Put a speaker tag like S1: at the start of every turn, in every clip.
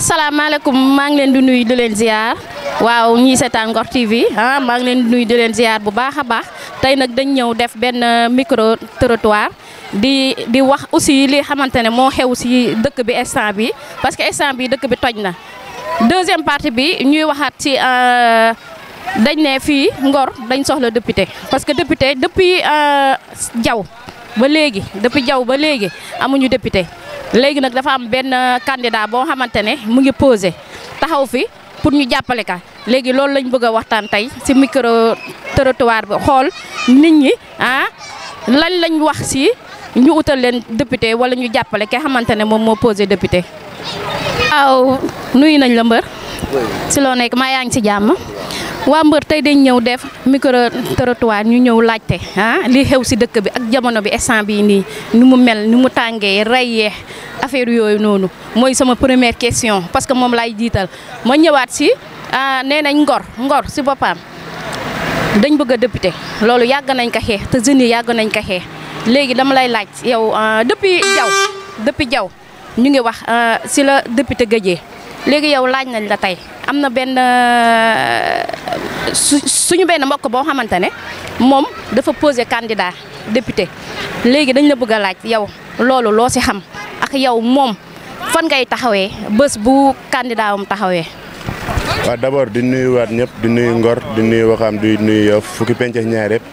S1: asalaamaaleykum maa ngi leen di nuyu di leen ziar waaw ñii seetaan Ngor TV ah maa ngi leen di nuyu di leen ziar bu baax a baax tey nag dañ ñëw def benn micro trottoir di di wax aussi li xamante ne moo xew si dëkk bi instant bi parce que instant bi dëkk bi toj na deuxième partie bi ñuy waxaat ci dañ ne fii Ngor dañ soxla député parce que député depuis jaw ba léegi depuis jaw ba léegi amuñu député léegi nag dafa am benn candidat boo xamante ne mu ngi posé taxaw fi pour ñu jàppale ka léegi loolu lañ bëgg a waxtaan tey ci micro trottoir bi xool nit ñi ah lan lañ wax ci ñu utal leen député wala ñu jàppale ki xamante ne moom moo posé député. waaw nuyu nañ la mbër. ci loo nekk maa yaa ngi ci jàmm. waa mbër tey dañ ñëw def micro trottoir ñu ñëw laajte ah li xew ci dëkk bi ak jamono bi instant bii nii ni mu mel ni mu tàngee reyee affaire yooyu noonu mooy sama première question parce que moom laay jiital ma ñëwaat ci nee nañ ngor ngor ci boppam dañ bëgg a député loolu yàgg nañ ko xeex te jeunes yi yàgg nañ ko xeex léegi dama lay laaj yow depuis jaw depuis jaw ñu ngi wax ci la député gëjee léegi yow laaj nañ la tey am na benn suñu benn mbokk boo xamante ne moom dafa posé candidat député léegi dañ la bëgg a laaj yow loolu loo ci xam ak yow moom fan ngay taxawee bés bu candidat am taxawee.
S2: waaw d'abord di nuyuwaat ñëpp di nuyu Ngor di nuyu Waxam di nuyu yow fukki pencex ñaar yëpp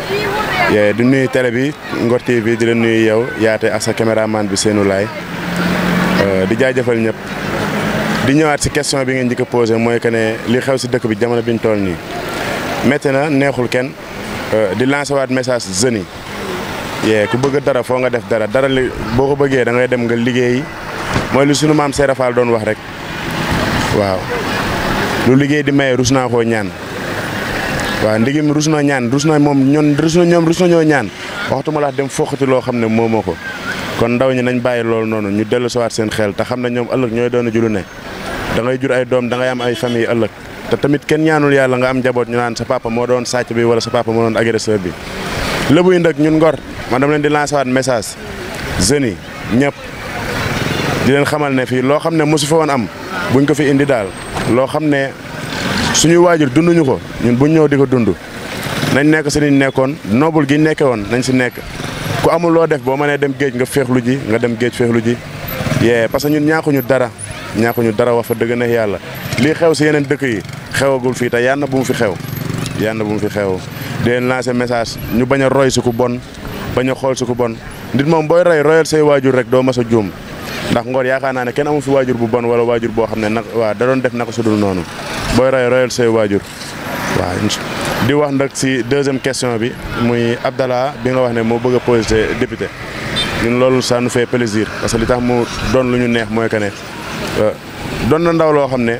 S2: di nuyu télé bi Ngor TV di la nuyu yow yaate ak sa caméraman bi seenu laay di jaajëfal ñëpp. di ñëwaat ci question bi ngeen njëkk a posé mooy que ne li xew ci dëkk bi jamono bi ñu toll nii métti na neexul kenn di lancer waat message jeunes yi yee ku bëgg dara foo nga def dara dara li boo ko bëggee da ngay dem nga liggéey mooy lu sunu maam Seera Fall doon wax rek waaw lu liggéey di maye rus naa koo ñaan waaw ndigim rus na ñaan rus na moom ñoon rus na ñoom rus na ñoo ñaan waxtuma la dem foqati loo xam ne moomoo ko kon ndaw ñi nañ bàyyi loolu noonu ñu dellu siwaat seen xel te xam ne ñoom ëllëg ñooy doon julu ne da ngay jur ay doom da ngay am ay famille ëllëg te tamit kenn ñaanul yàlla nga am njaboot ñu naan sa papa moo doon sàcc bi wala sa papa moo doon agresseur bi lébu yi nag ñun ngor man dama leen di lancer waat message jeunes yi ñëpp di leen xamal ne fii loo xam ne mosu fa woon am buñ ko fi indi daal loo xam ne suñuy waajur dunduñu ko ñun buñ ñëw di ko dund nañ nekk si niñ nekkoon noobul gi nekke woon nañ si nekk ku amul loo def boo mënee dem géej nga féexlu ji nga dem géej féexlu ji yee parce que ñun ñaakuñu dara ñaakuñu dara wax fa dëgg na yàlla lii xew si yeneen dëkk yi xewagul fii te yàlla bu mu fi xew yàlla bu mu fi xew di leen lancer message ñu bañ a roy si ku bon bañ a xool si ku bon nit moom booy roy royal say waajur rek doo mas a juum ndax Ngor yaakaar naa ne kenn amu fi waajur bu bon wala waajur boo xam ne nag waa da doon def naka su dul noonu booy roy royal say waajur waaw di wax nag si deuxième question bi muy Abdallah bi nga wax ne moo bëgg a posé député ñun loolu ça nous fait plaisir parce que li tax mu doon lu ñu neex mooy que ne doon na ndaw loo xam ne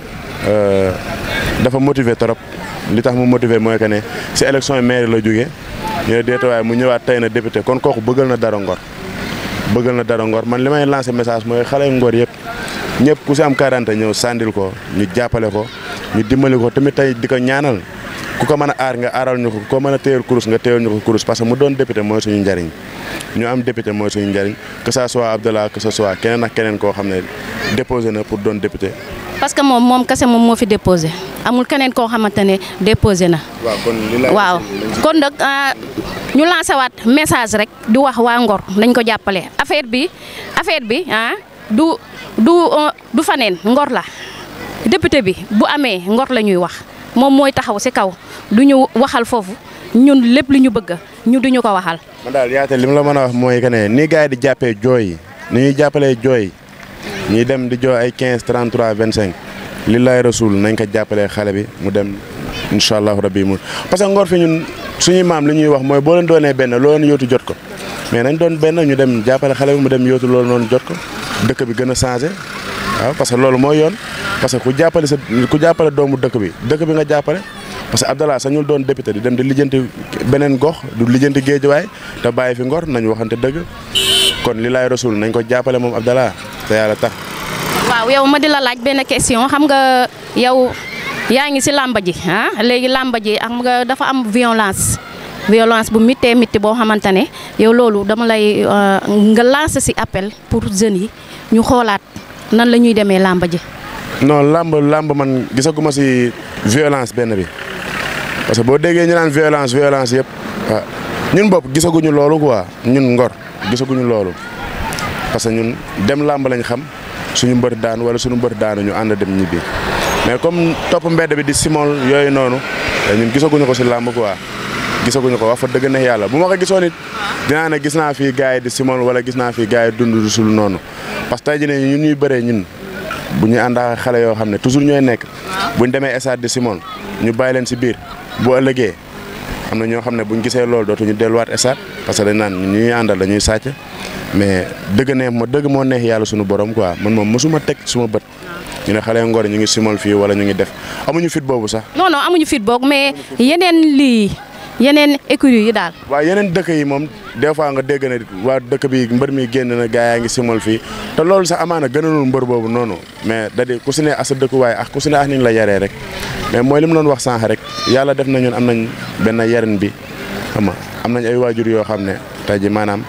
S2: dafa motivé trop li tax mu motivé mooy que ne si élection yi maire la jógee ñu ne déeta waaye mu ñëwaat tey na député kon kooku bëggal na dara Ngor bëggal na dara Ngor man li may lancé message mooy xale Ngor yëpp ñëpp ku si am 40 ñëw sàndil ko ñu jàppale ko ñu dimbali ko tamit tey di ko ñaanal ku ko mën a aar nga aaral ñu ko ku ko mën a téyal kurus nga téyal ñu ko kurus parce que mu doon député mooy suñu njariñ ñu am député mooy suñu njariñ que ça soit Abdallah que ça soit keneen ak keneen koo xam ne déposé na pour doon député.
S1: parce que moom moom kese moom moo fi déposé amul keneen koo xamante ne déposé na.
S2: waaw kon li la
S1: waaw kon nag ñu lancé waat message rek di wax waa Ngor nañ ko jàppale affaire bi affaire bi ah du du du faneen Ngor la député bi bu amee Ngor la ñuy wax moom mooy taxaw ci kaw du ñu waxal foofu ñun lépp li ñu bëgg ñu duñu ko waxal.
S2: man daal yaate li mu la mën a wax mooy que ne nii gars yi di jàppee jooy yi ni ñuy jàppalee jooy ñuy dem di jooy ay 15 33 25 li lay rasul nañ ko jàppalee xale bi mu dem incha allahu rabbi mu parce que Ngor fi ñun suñuy maam li ñuy wax mooy boo leen doonee benn loo leen yóotu jot ko mais nañ doon benn ñu dem jàppale xale bi mu dem yóotu loolu noonu jot ko dëkk bi gën a changé waaw parce que loolu mooy yoon parce que ku jàppale sa ku jàppale doomu dëkk bi dëkk bi nga jàppale parce que Abdallah sañul doon député di dem di lijjanti beneen gox du lijjanti géejuwaay te bàyyi fi Ngor nañ waxante dëgg kon li laay rasul nañ ko jàppale moom Abdallah te yàlla tax.
S1: waaw yow ma di la laaj benn question xam nga yow yaa ngi ci làmba ji ah léegi làmba ji am nga dafa am violence violence bu mittee mitti boo xamante ne yow loolu dama lay nga lancer ci appel pour jeunes yi ñu xoolaat nan la ñuy demee làmba ji.
S2: non làmb làmb man gisaguma si violence benn bi parce que boo déggee ñu naan violence violence yëpp ah ñun bopp gisaguñu loolu quoi ñun ngor gisaguñu loolu parce que ñun dem làmb lañ xam suñu mbër daan wala suñu mbër daanu ñu ànd dem ñibbi mais comme topp mbedd bi di simol yooyu noonu ñun gisaguñu ko si làmb quoi gisaguñu ko wax fa dëgg ne yàlla bu ma ko gisoon it dinaa ne gis naa fii gars yi di simol wala gis naa fii gars yi dund du sul noonu parce que tey jii ne ñun ñuy bëree ñun bu ñuy ànd ak xale yoo xam ne toujours ñooy nekk buñ demee stade di simol ñu bàyyi leen si biir bu ëllëgee am na ñoo xam ne buñ gisee loolu dootuñu delluwaat stade parce que dañ naan ñu ñuy àndal dañuy sàcc mais dëgg neex ma dëgg moo neex yàlla suñu borom quoi man moom mosuma teg suma bët ñu ne xale ngor ñu ngi simol fii wala ñu ngi def amuñu fit boobu sax.
S1: non non amuñu fit boog mais yeneen lii yeneen écurie yi daal.
S2: waaw yeneen dëkk yi moom des fois nga dégg ne waa dëkk bi mbër mi génn na gaa yaa ngi simol fii te loolu sax amaana gënalul mbër boobu noonu mais da di ku si ne asa dëkkuwaay ak ku si ne ak ni ñu la yaree rek mais mooy li mu doon wax sànq rek yàlla def na ñun am nañ benn yarin bi xam nga am nañ ay waajur yoo xam ne tey ji maanaam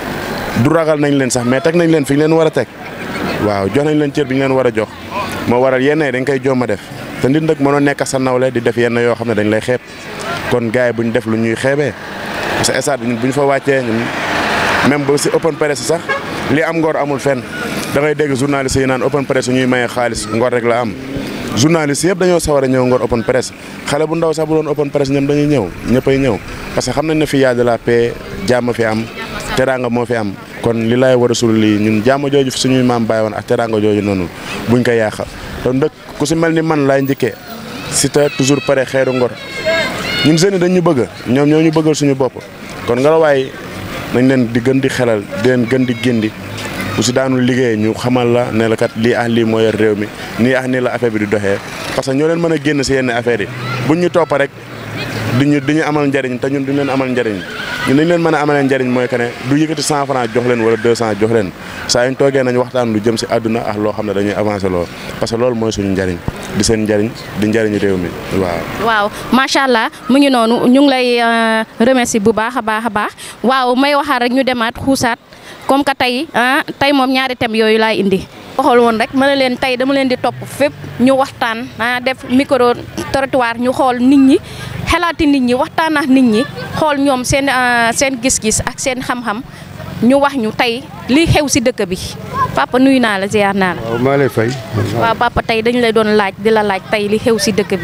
S2: du ragal nañ leen sax mais teg nañ leen fi ñu leen war a teg waaw jox nañ leen cër bi ñu leen war a jox moo waral yenn yi dañ koy jomma def te nit nag mënoo nekk sa nawle di def yenn yoo xam ne dañ lay xeeb kon gars yi bu ñu def lu ñuy xeebee parce que stade bi ñun bu ñu fa wàccee ñun même ba si open press sax li am ngor amul fenn da ngay dégg journaliste yi naan open press ñuy maye xaalis ngor rek la am journaliste yëpp dañoo sawar a ñëw ngor open press xale bu ndaw sax bu doon open press ñoom dañuy ñëw ñëppay ñëw parce que xam nañ ne fi yaa de la paix jàmm fi am teraanga moo fi am kon li lay war a sul lii ñun jàmm jooju suñuy maam bàyyi woon ak teraanga jooju noonu buñ ko yàq te ndëkk ku si mel ni man laay njëkkee si te toujours pare xeeru ngor ñun jeunes yi dañ ñu bëgg ñoom ñoo ñu bëggal suñu bopp kon nga la waay nañ leen di gën di xelal di leen gën di géndi bu si daanul liggéey ñu xamal la ne la kat lii ah lii moo yor réew mi nii ah nii la affaire bi di doxee parce que ñoo leen mën a génn si yenn affaires yi buñ ñu topp rek di ñu di ñu amal njariñ te ñun duñ leen amal njariñ ñun dañ leen mën a amalee njariñ mooy que ne du yëkkati cent franc jox leen wala deux cent jox leen saa yuñ toogee nañ waxtaan lu jëm si àdduna ak loo xam ne dañuy avancé lool parce que loolu mooy suñu njariñ di seen njariñ di njariñu réew mi waaw.
S1: waaw macha allah mu ngi noonu ñu ngi lay remercier bu baax a baax a baax waaw may waxaat rek ñu demaat xuusaat comme que tey ah tey moom ñaari thèmes yooyu laay indi. waxal woon rek mën na leen tey dama leen di topp fépp ñu waxtaan ah def micro trottoir ñu xool nit ñi xelaati nit ñi waxtaan ak nit ñi xool ñoom seen seen gis-gis ak seen xam-xam ñu wax ñu tey li xew si dëkk bi papa nuyu naa la ziar naa la.
S3: waaw maa lay fay.
S1: waaw papa tey dañu lay doon laaj di la laaj tey li xew si dëkk bi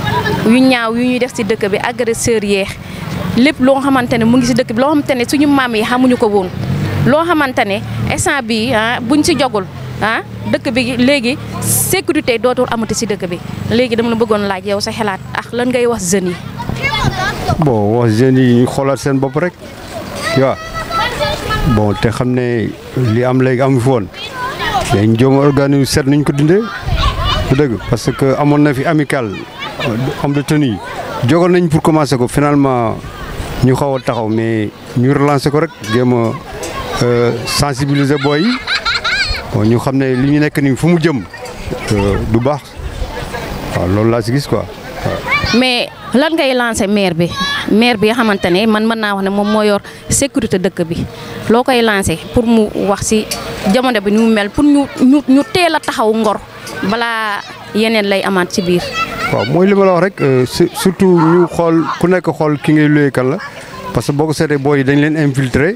S1: yu ñaaw yu ñuy def si dëkk bi agresseur yeex lépp loo xamante ne mu ngi si dëkk bi loo xamante ne suñu maam yi xamuñu ko woon loo xamante ne instant bi ah buñ si jogul ah dëkk bi léegi sécurité dootul amati si dëkk bi léegi dama la bëggoon laaj yow sa xalaat ak lan ngay wax jeunes yi.
S3: bon wax jeunes yi ñu xoolaat seen bopp rek waaw bon te xam ne li am léegi amu fi woon dañ jéem a organiser seet nuñ ko dindee bu dëgg parce que amoon na fi amical homme de tenue jogoon nañ pour commencer ko finalement ñu xaw a taxaw mais ñu relancer ko rek jéem a sensibiliser booy yi bon ñu xam ne li ñu nekk nii fu mu jëm du baax waaw loolu laa si gis quoi waaw.
S1: mais lan ngay lancé maire bi maire bi nga xamante ne man mën naa wax ne moom moo yor sécurité dëkk bi loo koy lancé pour mu wax si jamono bi ni mu mel pour ñu ñu ñu teel a taxaw ngor balaa yeneen lay amaat ci biir.
S3: waaw mooy li ma la wax rek surtout ñu xool ku nekk xool ki ngay luye kan la parce que boo ko seetee booy yi dañ leen infiltrer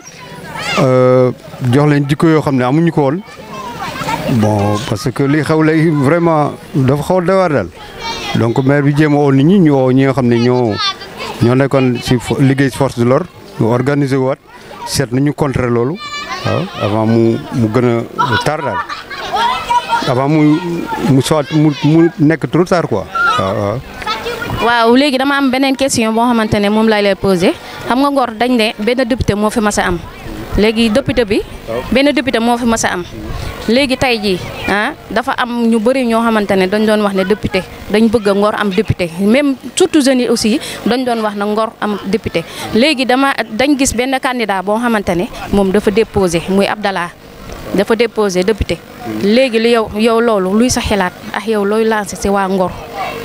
S3: jox leen jikko yoo xam ne amuñu ko woon bon parce que li xew léegi vraiment dafa xaw a doy waar daal donc maire bi jéem a woo nit ñi ñu woo ñi nga xam ne ñoo ñoo nekkoon si liggéey si force de l'ordre ñu organiser waat seet nañu contrer loolu waaw avant mu mu gën a tar daal avant mu mu soit mu mu nekk trop tard quoi waaw waaw.
S1: waaw léegi dama am beneen question boo xamante ne moom lay lay posé xam nga Ngor dañ ne benn député moo fi mas a am léegi député bi benn député moo fi mas a am léegi tey jii ah dafa am ñu bëri ñoo xamante ne dañ doon wax ne député dañ bëgg a Ngor am député même surtout jeunes yi aussi dañ doon wax na Ngor am député léegi dama dañ gis benn candidat boo xamante ne moom dafa déposé muy Abdallah dafa déposé député léegi li yow yow loolu luy sa xalaat ak yow looy lancé si waa Ngor.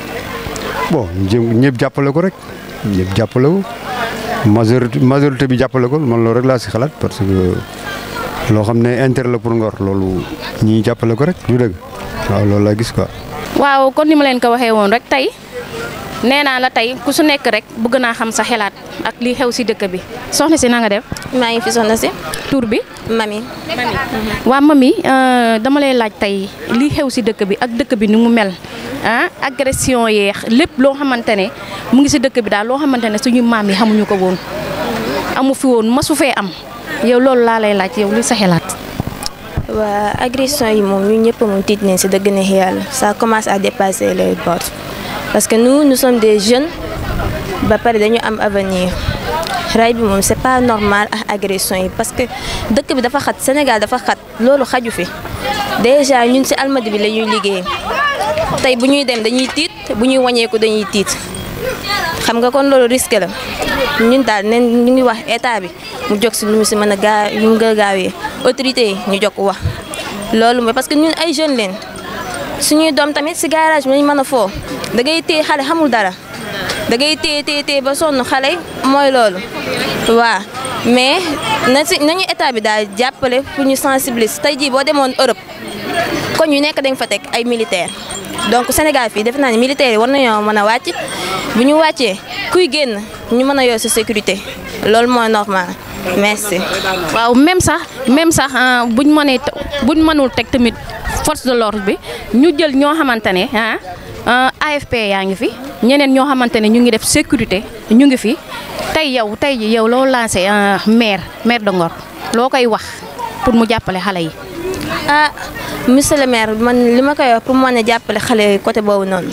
S3: bon jëm ñëpp jàppale ko rek ñëpp jàppale ko majorité majorité bi jàppale ko man loolu rek laa si xalaat parce que loo xam ne intérêt la pour Ngor loolu ñii jàppale ko rek du dëgg waaw loolu laa gis quoi.
S1: waaw kon ni ma leen ko waxee woon rek tey nee naa la tey ku su nekk rek bëgg naa xam sa xelaat ak li xew si dëkk bi soxna si na nga def
S4: maa ngi fi soxna si
S1: tur bi.
S4: mami
S1: waa mami dama lay laaj tey li xew si dëkk bi ak dëkk bi ni mu mel ah agression yeex lépp loo xamante ne mu ngi si dëkk bi daal loo xamante ne suñu maam yi xamuñu ko woon amu fi woon masu fee am yow loolu laa lay laaj yow li sa xelaat.
S4: waa agression yi moom ñu ñëpp moom tiit nañ si dëgg neex yàlla ça commence à dépasser les bornes parce que nous nous sommes des jeunes ba pare dañu am avenir ray bi moom c'est pas normal ak agression yi parce que dëkk bi dafa xat Sénégal dafa xat loolu xaju fi déjà ñun si almadi bi la ñuy liggéey tey bu ñuy dem dañuy tiit bu ñuy wàññeeku dañuy tiit xam nga kon loolu risque la ñun daal nen ñu ngi wax état bi mu jóg si lu mu si mën a gaa ñu nga gaawee autorité yi ñu jóg wax loolu mooy parce que ñun ay jeunes leen suñuy doom tamit si garage bi lañ mën a foo da ngay téye xale xamul dara da ngay téye téye téye ba sonn xale mooy loolu waaw mais na si nañu état bi daal jàppale pour ñu sensibiliser tey jii boo demoon Europe kon ñu nekk dañ fa teg ay militaires donc Sénégal fii defe naa ne militaires yi war nañoo mën a wàcc bu ñu wàccee kuy génn ñu mën a yor sa sécurité loolu mooy normal merci.
S1: waaw même sax même sax buñ mënee buñ mënul teg tamit force de l'ordre bi ñu jël ñoo xamante ne ah AFP yaa ngi fi ñeneen ñoo xamante ne ñu ngi def sécurité ñu ngi fi tey yow tey ji yow loo lancé maire maire de Ngor loo koy wax pour mu jàppale xale yi.
S4: ah monsieur le maire man li ma koy wax pour mu mën a jàppale xale yi côté boobu noonu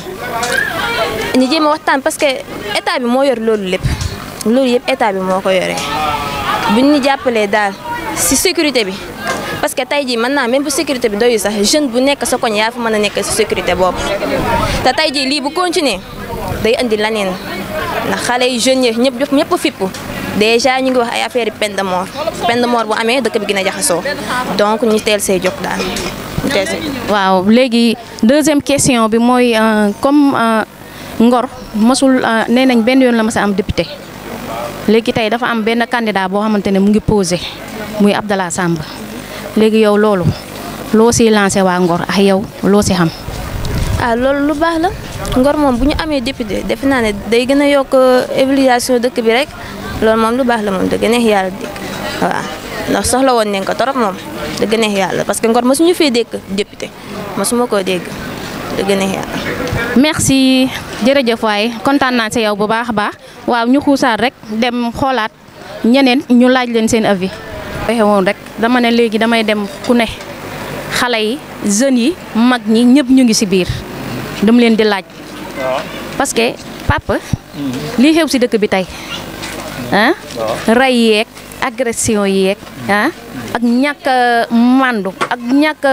S4: ñu jéem a waxtaan parce que état bi moo yor loolu lépp loolu yëpp état bi moo ko yoree bu ñu jàppalee daal si sécurité bi parce que tey jii mën naa même bu sécurité bi doyu sax jeune bu nekk sa koñ yaa fa mën a nekk si sécurité boobu te tey jii lii bu continuer day andi laneen ndax xale yi jeunes yi ñëpp ñëpp fippu déjà ñu ngi wax ay affaire peine de mort peine de mort bu amee dëkk bi gën a jaxasoo donc ñu teel see jóg daal ñu teel see
S1: waaw léegi deuxième question bi mooy comme Ngor mosul nee nañ benn yoon la mas a am député léegi tey dafa am benn candidat boo xamante ne mu ngi posé muy Abdallah Samb léegi yow loolu loo siy lancé waa Ngor ak yow loo si xam.
S4: ah loolu lu baax la Ngor moom bu ñu amee député defe naa ne day gën a yokk évaluation dëkk bi rek loolu moom lu baax la moom dëgg neex yàlla dégg waaw ndax soxla woon nañ ko torop moom dëgg neex yàlla parce que Ngor mosuñu fee dégg député mosuma koo dégg dëgg neex yàlla.
S1: merci jërëjëf waay kontaan naa si yow bu baax a baax waaw ñu xuusaat rek dem xoolaat ñeneen ñu laaj leen seen avis. waxe woon rek dama ne léegi damay dem ku ne xale yi jeunes yi mag ñi ñëpp ñu ngi si biir dama leen di laaj. parce que papa. lii xew si dëkk bi tey ah. rey yeeg agression yeeg ah. ak ñàkk màndu ak ñàkk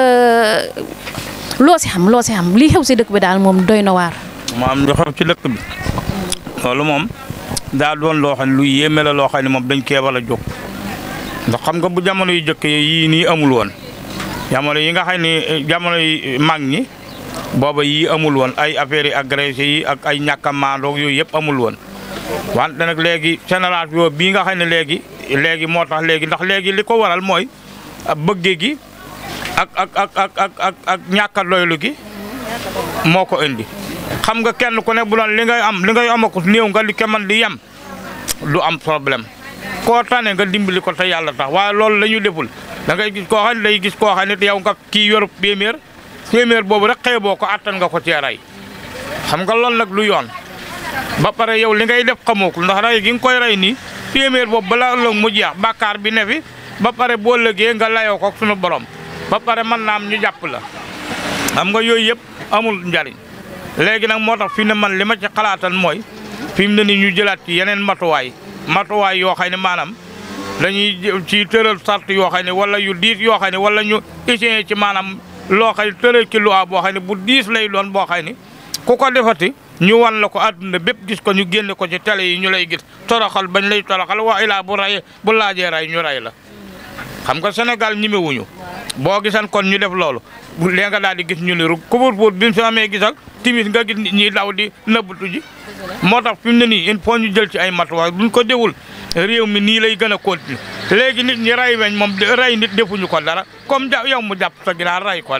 S1: loo si xam loo si xam lii xew si dëkk bi daal moom doy na waar.
S5: maam lu xew ci dëkk bi loolu moom daa doon loo xam ne lu yéeme la loo xam ne moom dañ kee war a jóg ndax xam nga bu jamono yu jëkk yii nii amul woon jamono yi nga xam ne jamono yi mag ñi booba yii amul woon ay affaires yi agressé yi ak ay ñàkk a maandoog yooyu yëpp amul woon wante nag léegi génération bii nga xam ne léegi léegi moo tax léegi ndax léegi li ko waral mooy bëgge gi ak ak ak ak ak ak ak ñàkk a doylu gi moo ko indi xam nga kenn ku ne bu doon li ngay am li ngay amakus néew nga li ke man di yem du am problème koo tane nga dimbali ko te yàlla tax waaye loolu la ñu deful da ngay gis koo xam ne day gis koo xam ne yow nga kii yor téeméer téeméer boobu rek xëy boo ko attan nga ko cee rey xam nga loolu nag lu yoon ba pare yow li ngay def xamoo ko ndax rey gi nga koy rey nii téeméer boobu balaa ëllëg mu jeex bàkkaar bi ne fi ba pare boo lëgee nga layoo ko suñu borom ba pare mën naa am ñu jàpp la xam nga yooyu yëpp amul njariñ léegi nag moo tax fi ne man li ma ci xalaatal mooy fi mu ne ni ñu jëlaat ci yeneen matuwaay matuwaay yoo xam ne maanaam dañuy ci tëral sart yoo xam ne wala yu diis yoo xam ne wala ñu essayé ci maanaam loo xam ne tëral ci loi boo xam ne bu diis lay doon boo xam ne ku ko defati ñu wan la ko àdduna bépp gis ko ñu génne ko ci télé yi ñu lay gis toroxal bañ lay toroxal waa ilaa bu ray bu laajee ray ñu ray la xam nga Sénégal ñimewuñu boo gisan kon ñu def loolu bu lee nga daal di gis ñu ne rek couvre-feu bi mu fi amee gis ak timis nga gis nit ñi daw di nëbbatu ji moo tax fi mu ne nii il faut ñu jël ci ay matuwaay buñ ko déwul réew mi nii lay gën a continuer léegi nit ñi ray weñ moom ray nit defuñu ko dara comme ja yow mu jàpp sa ginaar ray ko rek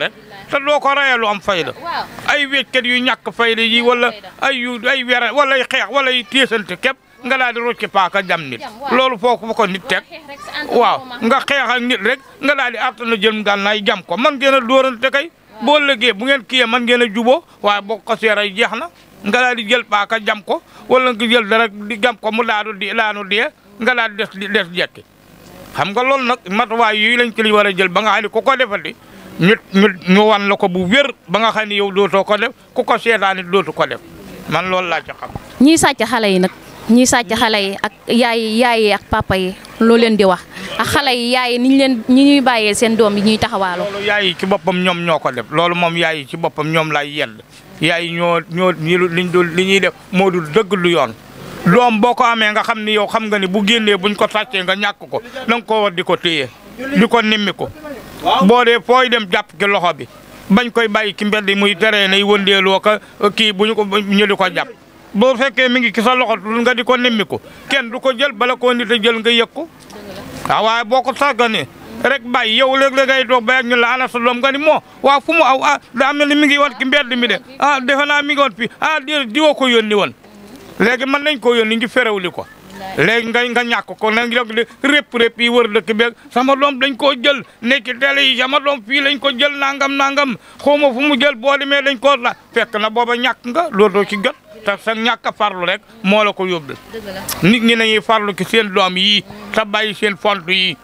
S5: te doo ko rayee lu am fayda ay wéccat yu ñàkk fayda yi wala ay yu ay wera wala ay xeex wala ay téesante képp nga daal di rocci paaka jam nit loolu foo ko fa ko nit teg waaw nga xeex ak nit rek nga daal di àttana jël gànnaay jam ko man ngeen a dóorante kay boo lëggee bu ngeen kiyee man ngeen a juboo waaye boo ko seeray jeex na nga daal di jël paaka jam ko wala nga jël dara di jam ko mu daanu di daanu dee nga daal di des des jekki xam nga loolu nag matuwaay yooyu lañ ci li war a jël ba nga xam ne ku ko defati ñu ñu ñu wan la ko bu wér ba nga xam ne yow dootoo ko def ku ko seetaanit dootu ko def man loolu laa ci xam.
S1: ñiy sàcc xale yi nag ñiy sàcc xale yi ak yaay yaay yi ak papa yi loo leen di wax ak xale yi yaay yi ni ñu leen ñi ñuy bàyyee seen doom yi ñuy taxawaaloo.
S5: loolu yaay yi ci boppam ñoom ñoo ko def loolu moom yaay yi ci boppam ñoom lay yedd yaay yi ñoo ñoo liñ dul li ñuy def moo dul dëgg lu yoon. doom boo ko amee nga xam ni yow xam nga ni bu génnee buñ ko sàccee nga ñàkk ko da nga koo war di ko téye di ko nimmi ko boo dee fooy dem jàpp ki loxo bi bañ koy bàyyi ki mbedd muy teree nay wëndeeloo ka kii bu ñu ko ñu di ko jàpp boo fekkee mi ngi ci sa loxo nga di ko nimmi ko kenn du ko jël bala koo nit a jël nga yëg ko waaw waaye boo ko sàgganee rek bàyyi yow léeg-léeg ngay toog ba ak ñu la ana sa doom nga ni moo waaw fu mu aw ah daa mel ni mi ngi woon ki mbedd mi de ah defe naa mi ngi woon fii ah di diwoo ko yónni woon léegi mën nañ koo yónni ngi ferewli ko léegi nga nga ñàkk ko nag léegi de répp répp yi wër dëkk beeg sama doom dañ koo jël nekk ci télé yi sama doom fii lañ ko jël nangam nangam xawma fu mu jël boo demee dañ koo la fekk na booba ñàkk nga looloo ci jot te sa ñàkk a farlu rek moo la ko yóbbul nit ñi nañuy farlu ci seen doom yii te bàyyi seen font yi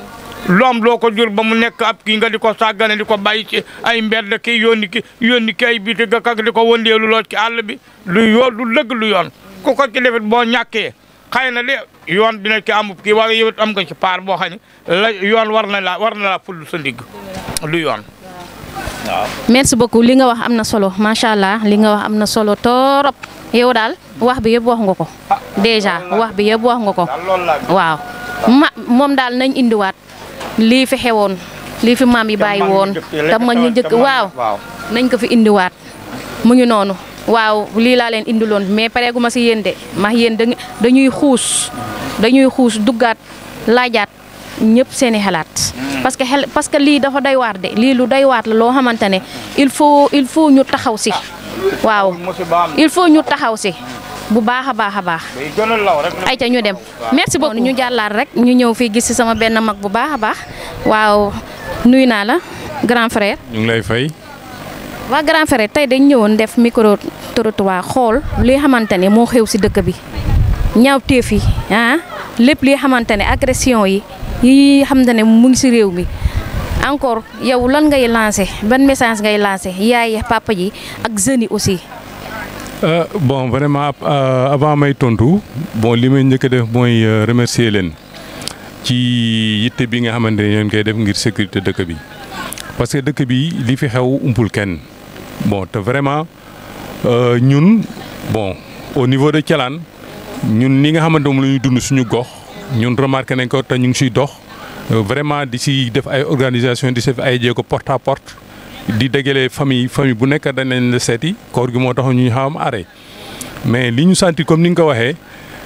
S5: loom loo ko jur ba mu nekk ab kii nga di ko sàggane di ko bàyyi ci ay mbedd ki yónni ki yónni ki ay biti ga kak di ko wëndeelu loo ci àll bi lu yoon lu dëgg lu yoon ku ko ci defit boo ñàkkee xëy na de yoon dina ci amub kii waaye yow it am nga ci paar boo xam ne la yoon war na la war na la ful sa ndigg lu yoon waaw.
S1: merci beaucoup li nga wax am na solo macha allah li nga wax am na solo torop yow daal wax bi yëpp wax nga ko déjà wax bi yëpp wax nga ko waaw ma moom daal nañ indiwaat lii fi xewoon lii fi maam yi bàyyi woon te mag ñu njëkk waaw nañ ko fi indiwaat mu ngi noonu waaw lii laa leen indiloon mais pareegu ma si yéen de ma yéen dañuy xuus dañuy xuus duggaat laajaat ñëpp seeni xalaat parce que xel parce que lii dafa doy waar de lii lu doy waar la loo xamante ne il faut il faut ñu taxaw si waaw il faut ñu taxaw si bu baax a baax a baax ay ca ñu dem merci beaucoup ñu jàllaat rek ñu ñëw fii gis si sama benn mag bu baax a baax waaw nuyu naa la grand frère
S6: ñu ngi lay fay
S1: waa grand frère tey dañ ñëwoon def micro trottoir xool li xamante ne moo xew si dëkk bi ñaawteef yi ah lépp li xamante ne agression yi yi xamante ne mu ngi si réew mi encore yow lan ngay lancé ban message ngay lancé yaay papa ji ak jeunes yi aussi.
S6: bon vraiment avant may tontu bon li may njëkk a def mooy remercier leen ci yitte bi nga xamante ne ñoo koy def ngir sécurité dëkk bi parce que dëkk bi li fi xew umpul kenn bon te vraiment ñun bon au niveau de Thialane ñun li nga xamante moom la ñuy dund suñu gox ñun remarqué nañ ko te ñu ngi siy dox vraiment di si def ay organisation di si def ay jéego porte à porte di dégale famille famille bu nekk dañ leen la seeti koor gi moo tax ñu xawam arrêt mais li ñu sentir comme ni nga ko waxee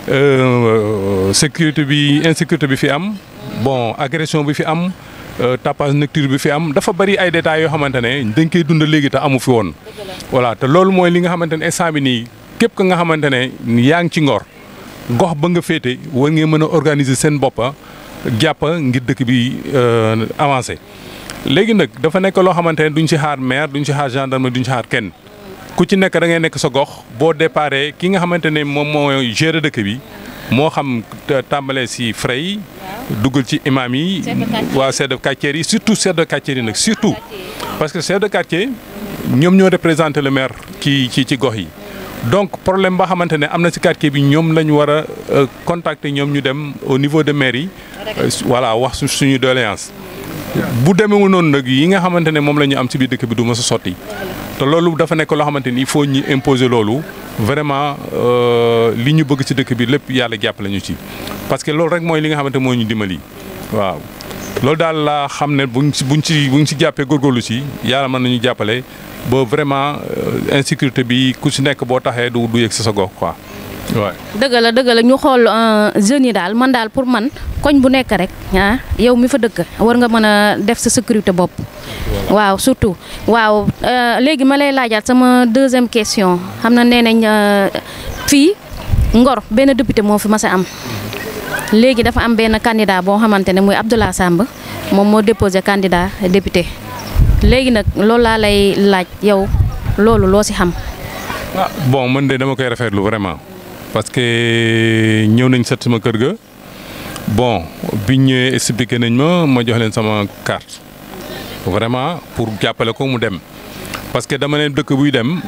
S6: sécurité bi insécurité bi fi am bon agression bi fi am tapage nocturne bi fi am dafa bari ay détails yoo xamante ne dañ koy dund léegi te amu fi woon. voilà te loolu mooy li nga xamante ne instant bi nii képp ka nga xamante ne yaa ngi ci ngor gox ba nga féete war ngeen mën a organiser seen boppa jàpp ngir dëkk bi avancé. léegi nag dafa nekk loo xamante ne duñ ci xaar maire duñ ci xaar gendarme duñ ci xaar kenn ku ci nekk da ngay nekk sa gox boo déparé ki nga xamante ne moom moo gérer dëkk bi moo xam tàmbalee si frais yi duggal ci imam yi waa chef de quartier yi surtout chef de quartier yi nag surtout parce que chef de quartier ñoom ñoo représenté le maire ci ci ci gox yi donc problème ba xamante ne am na si quartier bi ñoom la ñu war a contacter ñoom ñu dem au niveau de maire yi voilà wax suñu doléance bu demeewul noonu nag yi nga xamante ne moom la ñu am ci biir dëkk bi du ma sa sotti te loolu dafa nekk loo xamante ni il faut ñu imposer loolu vraiment li ñu bëgg ci dëkk bi lépp yàlla jàppale ñu ci. parce que loolu rek mooy li nga xamante moo ñu dimbali waaw loolu daal laa xam ne buñ ci buñ ci buñ ci jàppee góorgóorlu ci yàlla mën nañu jàppale ba vraiment insécurité bi ku ci nekk boo taxee du du yëg sa sa gox quoi. waay
S1: dëgg la dëgg la ñu xool jeunes yi daal man daal pour man koñ bu nekk rek ah yow mi fa dëkk war nga mën a def sa sécurité bopp. waaw surtout waaw léegi ma lay laajaat sama deuxième question xam na nee nañ fii Ngor benn député moo fi mas a am léegi dafa am benn candidat boo xamante ne muy Abdoulaye Samb moom moo déposé candidat député léegi nag loolu laa lay laaj yow loolu loo si xam.
S6: ah bon man de dama koy rafetlu vraiment parce que ñëw nañ set sama kër ga bon biñ ñëwee expliqué nañ ma ma jox leen sama carte vraiment pour jàppale ko mu dem parce que dama leen dëkk buy dem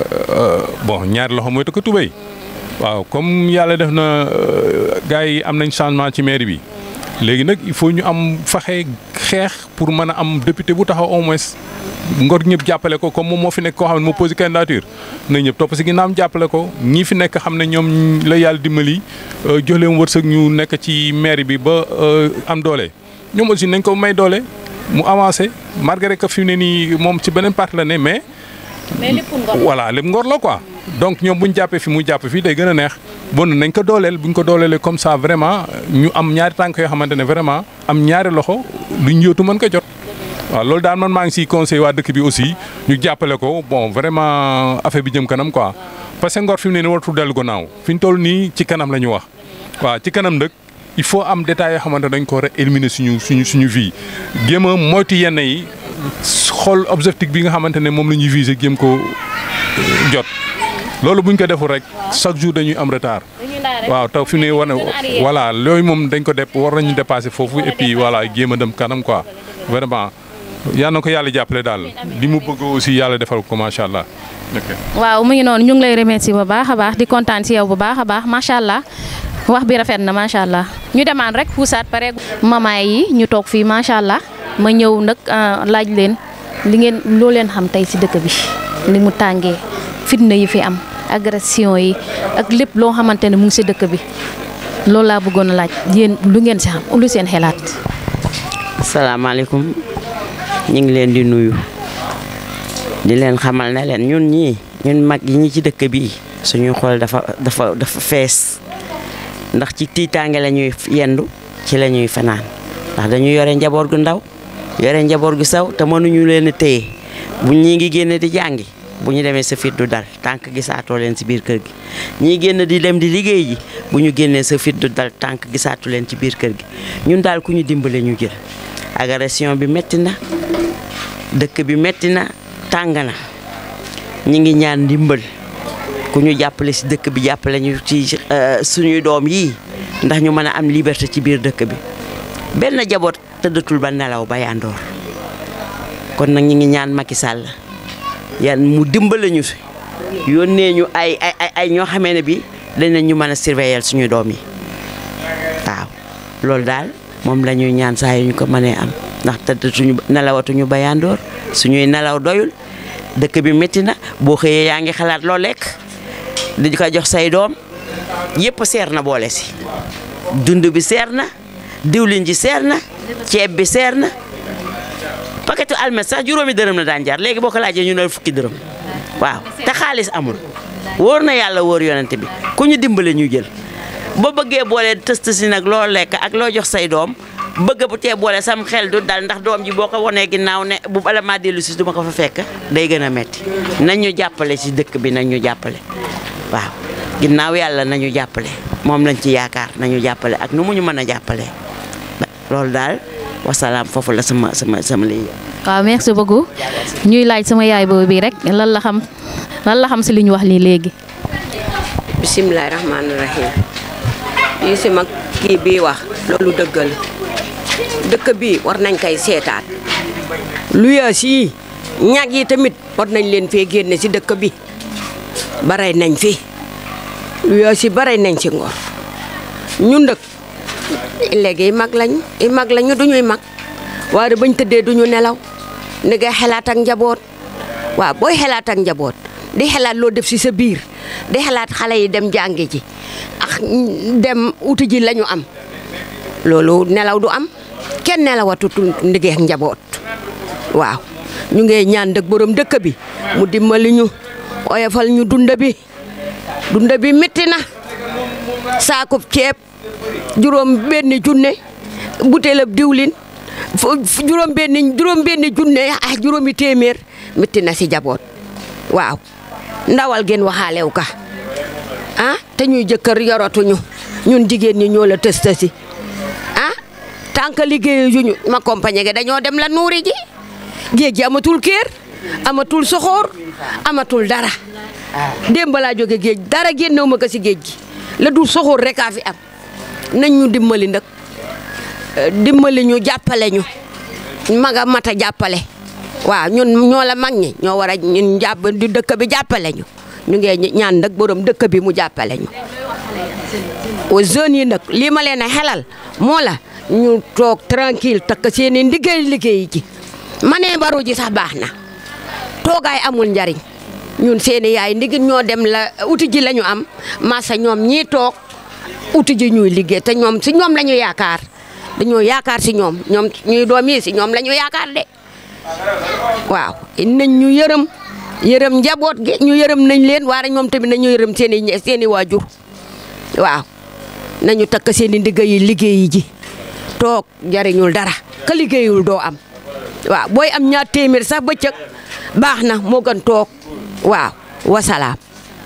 S6: bon ñaari loxo mooy tëkk tubéy waaw comme yàlla def na gars yi am nañ changement ci mairie bi léegi nag il faut ñu am faxe xeex pour mën a am député bu taxaw au moins ngor ñëpp jàppale ko comme moom moo fi nekk koo xam ne moo posé candidature na ñëpp topp si ginnaam jàppale ko ñii fi nekk xam ne ñoom la yàlla dimbali jox leen wërsëg ñu nekk ci mairie bi ba am doole ñoom aussi nañ ko may doole mu avancé malgré que fi mu ne nii moom ci beneen parti la ne mais.
S1: mais lépp ngor
S6: voilà lépp ngor la quoi. donc ñoom bu ñu jàppee fi mu jàpp fii day gën a neex bon nañ ko dooleel bu ñu ko dooleelee comme ça vraiment ñu am ñaari tànk yoo xamante ne vraiment am ñaari loxo luñ yóotu mën ko jot. waaw loolu daal man maa ngi siy conseil waa dëkk bi aussi ñu jàppale ko bon vraiment affaire bi jëm kanam quoi parce que ngor fi mu ne nii waratu dellu gannaaw fi ñu toll nii ci kanam la ñu wax waaw ci kanam nag il faut am détails yoo xamante dañ ko war a éliminer suñu suñu suñu vie jéem a moytu yenn yi xool objectif bi nga xamante ne moom la ñuy viser jéem ko jot loolu buñ ko deful rek chaque jour dañuy am retard waaw taw fi mu ne war na voilà yooyu moom dañ ko def war nañu dépasser foofu et puis voilà jéem a dem kanam quoi vraiment yal na ko yàlla jàppale daal li mu bëgg aussi yàlla defal ko macha allah.
S1: waaw mu ngi noonu ñu ngi lay remercier bu baax a baax di kontaan ci yow bu baax a baax macha allah wax bi rafet na macha allah ñu demaan rek puusaat pare mamaay yi ñu toog fii macha allah ma ñëw nag laaj leen li ngeen loo leen xam tey ci dëkk bi ni mu tàngee fitna yi fi am agression yi ak lépp loo xamante ne mu ngi ci dëkk bi loolu laa bëggoon a laaj yéen lu ngeen ci xam lu seen xelaat.
S7: salaamaaleykum ñu ngi leen di nuyu di leen xamal ne leen ñun ñii ñun mag yi ñi ci dëkk bi suñuy xool dafa dafa dafa fees ndax ci tiitaange la ñuy yendu ci la ñuy fanaan ndax dañu yore njaboot gu ndaw yore njaboot gu saw te mënuñu leen a téye bu ñii ngi génn di jàngi bu ñu demee sa fit du dal tànk gisaatoo leen ci biir kër gi ñii génn di dem di liggéey ji bu ñu génnee sa fit du dal tànk gisaatu leen ci biir kër gi ñun daal ku ñu dimbale ñu jël agression bi metti na dëkk bi metti na tàng na ñi ngi ñaan ndimbal ku ñu jàppale ci dëkk bi jàppale ñu ci suñuy doom yii ndax ñu mën a am liberté ci biir dëkk bi benn jaboot tëddatul ba nelaw ba yandoor kon nag ñi ngi ñaan Macky Sall yan mu dimbale ñu fi yónnee ñu ay ay ay ñoo xamee ne bi danañ ñu mën a surveiller suñu doom yi waaw loolu daal moom la ñuy ñaan saa yu ñu ko mënee am ndax tëddatuñu nelawatuñu ba yandoor suñuy nelaw doyul dëkk bi métti na boo xëyee yaa ngi xalaat loo lekk di ko jox say doom yëpp seer na boole si dund bi seer na diwlin ji seer na ceeb bi seer na paquetu almet sax juróomi dërëm la daan jar léegi boo ko laajee ñu ne fukki dërëm waaw te xaalis amul wóor na yàlla wóor yonent bi ku ñu dimbale ñu jël boo bëggee boole tëst si nag loo lekk ak loo jox say doom bëgg bu tee boole sam xel du dal ndax doom ji boo ko wonee ginnaaw ne bu bala maa dellu si duma ko fa fekk day gën a metti nañ ñu jàppale si dëkk bi nañ ñu jàppale waaw ginnaaw yàlla nañu jàppale moom lañ ci yaakaar nañu jàppale ak nu mu ñu mën a jàppale loolu daal wasalaam foofu la sama sama sama lii
S1: waaw merci beaucoup ñuy laaj sama yaay boobu bi rek lan la xam lan la xam si li ñu wax lii léegi.
S8: bisimilah rahmaani rahim lii si mag kii bii wax loolu dëgg la dëkk bii war nañ koy seetaat lu yaas yi ñag yi tamit war nañ leen fee génne si dëkk bi baray nañ fi lu yaas yi baray nañ si ngor ñun dëkk léegi mag lañ i mag lañu duñuy mag waaye bañ tëddee duñu nelaw ni ngay xelaat ak njaboot waaw booy xelaat ak njaboot di xelaat loo def si sa biir di xelaat xale yi dem jàngi ji ak dem uti ji lañu am loolu nelaw du am kenn nelawatutu ndigee njaboot waaw ñu ngi ñaan dëkk borom dëkk bi mu dimbali ñu oyofal ñu dunda bi dunda bi métti na saakub ceeb juróom benn junne butéelab diwlin juróom benn juróom benn junne ah juróomi téeméer métti na si jaboot waaw ndawal gen waxaalew ka ah te ñuy jëkkër yoratuñu ñun jigéen ñi ñoo la tës tësi ah tant que liggéeyu ñu ma compagnie ge dañoo dem la nuuri ji géej gi amatul kër amatul soxoor amatul dara démb laa jóge géej dara génnewu ma ko si géej gi la dul soxoor rek a fi am nañ ñu dimbali nag dimbali ñu jàppale ñu maga mata jàppale waaw ñun ñoo la mag ñi ñoo war a ñun jàpp di dëkk bi jàppale ñu ñu ngi ñaan nag borom dëkk bi mu jàppale ñu aux jeunes yi nag lii ma leen a xelal moo la ñu toog tranquille takk seen i liggéey liggéey ji ma nee baru ji sax baax na toogaay amul njariñ ñun seeni yaay ndigin ñoo dem la uti ji la ñu am masa ñoom ñii toog uti ji ñuy liggéey te ñoom si ñoom la ñu yaakaar dañoo yaakaar si ñoom ñoom ñuy doom yi si ñoom la ñu yaakaar de waaw nañ ñu yërëm yërëm njaboot gi ñu yërëm nañ leen waaye ñoom tamit nañu yërëm seen i seen i waajur waaw nañu takk seen i ndigg yi liggéeyi ji toog jariñul dara ka liggéeyul doo am waaw booy am ñaar téeméer sax bëccëg baax na moo gën toog waaw wasalaam.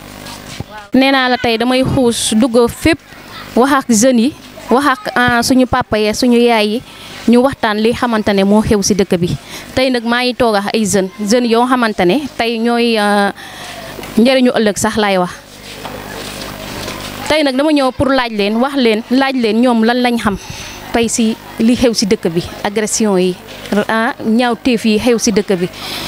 S1: nee naa la tey damay xuus dugg fépp wax ak jeunes yi wax ak suñu papa yi suñu yaay yi ñu waxtaan li xamante ne moo xew si dëkk bi tey nag maa ngi toog ak ay jeunes jeunes yoo xamante ne tey ñooy njëriñu ëllëg sax laay wax. tey nag dama ñëw pour laaj leen wax leen laaj leen ñoom lan lañ xam tey si li xew si dëkk bi agression yi ah ñaaw téef yi xew si dëkk bi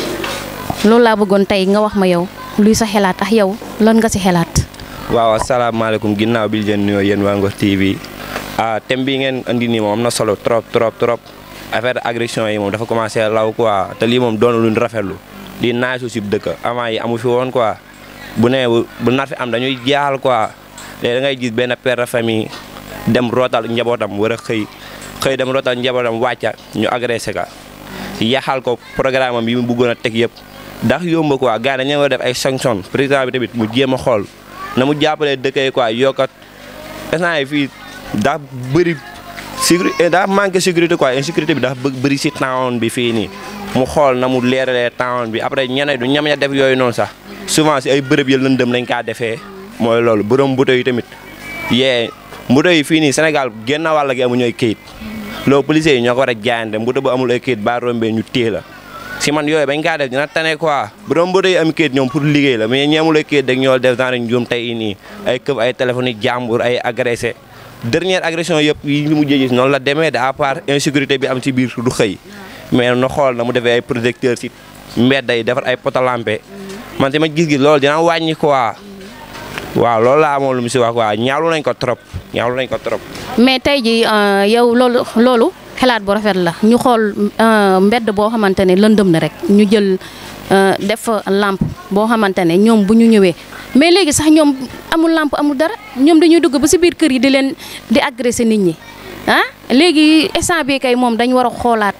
S1: loolu laa bëggoon tey nga wax ma yow luy sa xelaat ak yow lan nga si xelaat.
S9: waaw asalaamaaleykum ginnaaw bi leen nuyoo yéen waa Ngor TV ah thème bi ngeen andi nii moom am na solo trop trop trop affaire agression yi moom dafa commencé law quoi te lii moom doon luñ rafetlu di naaj su si dëkk avant yi amu fi woon quoi bu nee bu nar fi am dañuy jaaxal quoi. léegi da ngay gis benn père de famille dem rootal njabootam war a xëy xëy dem rootal njabootam wàcca ñu agressé ka yaxal ko programme am yi mu bëggoon a teg yëpp ndax yomb quoi gars dañu war a def ay sanction président bi tamit mu jéem a xool na mu jàppalee dëkk yi quoi yokkat instant yi fii daa bëri sécurité daa manqué sécurité quoi insécurité bi daa bëri si town bi fii nii mu xool na mu leeralee town bi après ñeneen du ñam ña def yooyu noonu sax souvent si ay bërëb ya lëndëm lañ kaa defee mooy loolu borom mbuto yi tamit yee mbuto yi fii nii Sénégal génn wàll gi amuñu ay këyit loolu policiers yi ñoo ko war a jaayante mbuto bu amul ay këyit ba rombee ñu téye la si man yooyu bañ kaa def dina tane quoi borom mbuto yi am këyit ñoom pour liggéey la mais ñi amul ay këyit rek ñoo def genre njuum tey nii ay këf ay téléphone yi jàmbur ay agressé dernière agression yëpp yi ñu mujjee gis noonu la demee de à part insécurité bi am ci biir du xëy mais na xool na mu defee ay projecteur si mbedd yi defar ay potalampe man tamit gis gi loolu dina wàññi quoi waaw loolu laa amoon lu mu si wax quoi ñaawlu nañ ko trop ñaawlu nañ ko trop.
S1: mais tey ji yow loolu loolu xalaat bu rafet la ñu xool mbedd boo xamante ne lëndëm na rek ñu jël def lampe boo xamante ne ñoom bu ñu ñëwee mais léegi sax ñoom amul lampe amul dara ñoom dañuy dugg ba si biir kër yi di leen di agresser nit ñi ah léegi instant bi kay moom dañ war a xoolaat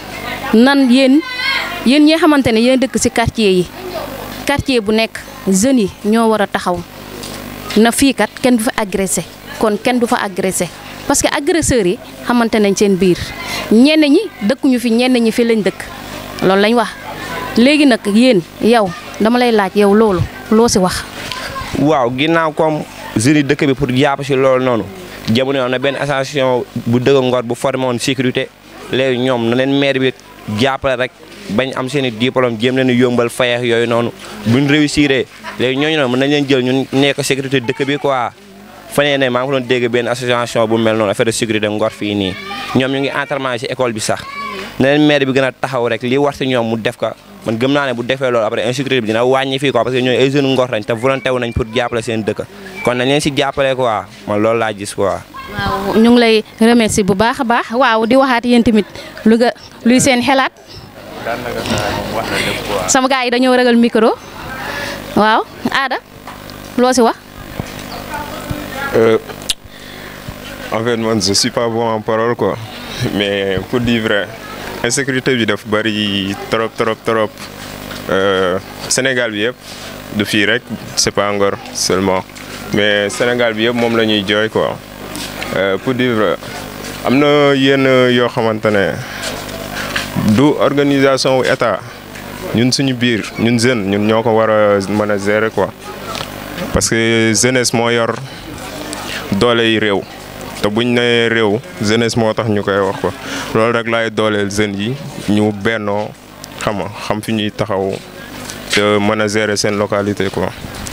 S1: nan yéen yéen ñi xamante ne yéen dëkk si quartier yi quartier bu nekk jeunes yi ñoo war a taxaw. na fii kat kenn du fa agressé kon kenn du fa agressé parce que agresseurs yi xamante nañ seen biir ñenn ñi dëkkuñu fi ñenn ñi fi lañ dëkk loolu lañ wax léegi nag yéen yow dama lay laaj yow loolu loo si wax.
S9: waaw ginnaaw comme jeunes yi dëkk bi pour jàpp si loolu noonu jamono am na benn association bu dëgg Ngor bu formé woon sécurité léegi ñoom na leen maire bi jàppale rek bañ am seen i diplôme jéem leen yombal fayeex yooyu noonu buñ réussir léegi ñooñu noonu mën nañ leen jël ñun nekk sécurité dëkk bi quoi fanee ne maa ngi ko doon dégg benn association bu mel noonu affaire de sécurité Ngor fii nii ñoom ñu ngi entraînement ci école bi sax na leen maire bi gën a taxaw rek li war ci ñoom mu def ko man gëm naa ne bu defee loolu après insécurité bi dina wàññi fii quoi parce que ñooñu ay jeunes Ngor lañ te volonté wu nañ pour jàppale seen dëkk kon nañ leen si jàppale quoi man loolu laa gis quoi.
S1: waaw ñu ngi lay remercier bu baax a baax waaw di waxaat yéen tamit lu nga luy seen xelaat sama gars yi dañoo ragal micro waaw aada loo si wax.
S10: en fait man je suis pas bon en parole quoi mais pour dire vrai insécurité bi daf bari trop trop trop Sénégal bi yëpp du fii rek c'est pas Ngor seulement mais Sénégal bi yëpp moom la ñuy jooy quoi pour dire vrai am na yenn yoo xamante ne du organisation wu état ñun suñu biir ñun jeune ñun ñoo ko war a mën a gérer quoi parce que jeunesse moo yor doole yi réew te buñ nee réew jeunesse moo tax ñu koy wax ko loolu rek laay dooleel jeunes yi ñu bennoo xam nga xam fi ñuy taxaw te mën a gérer seen localité quoi.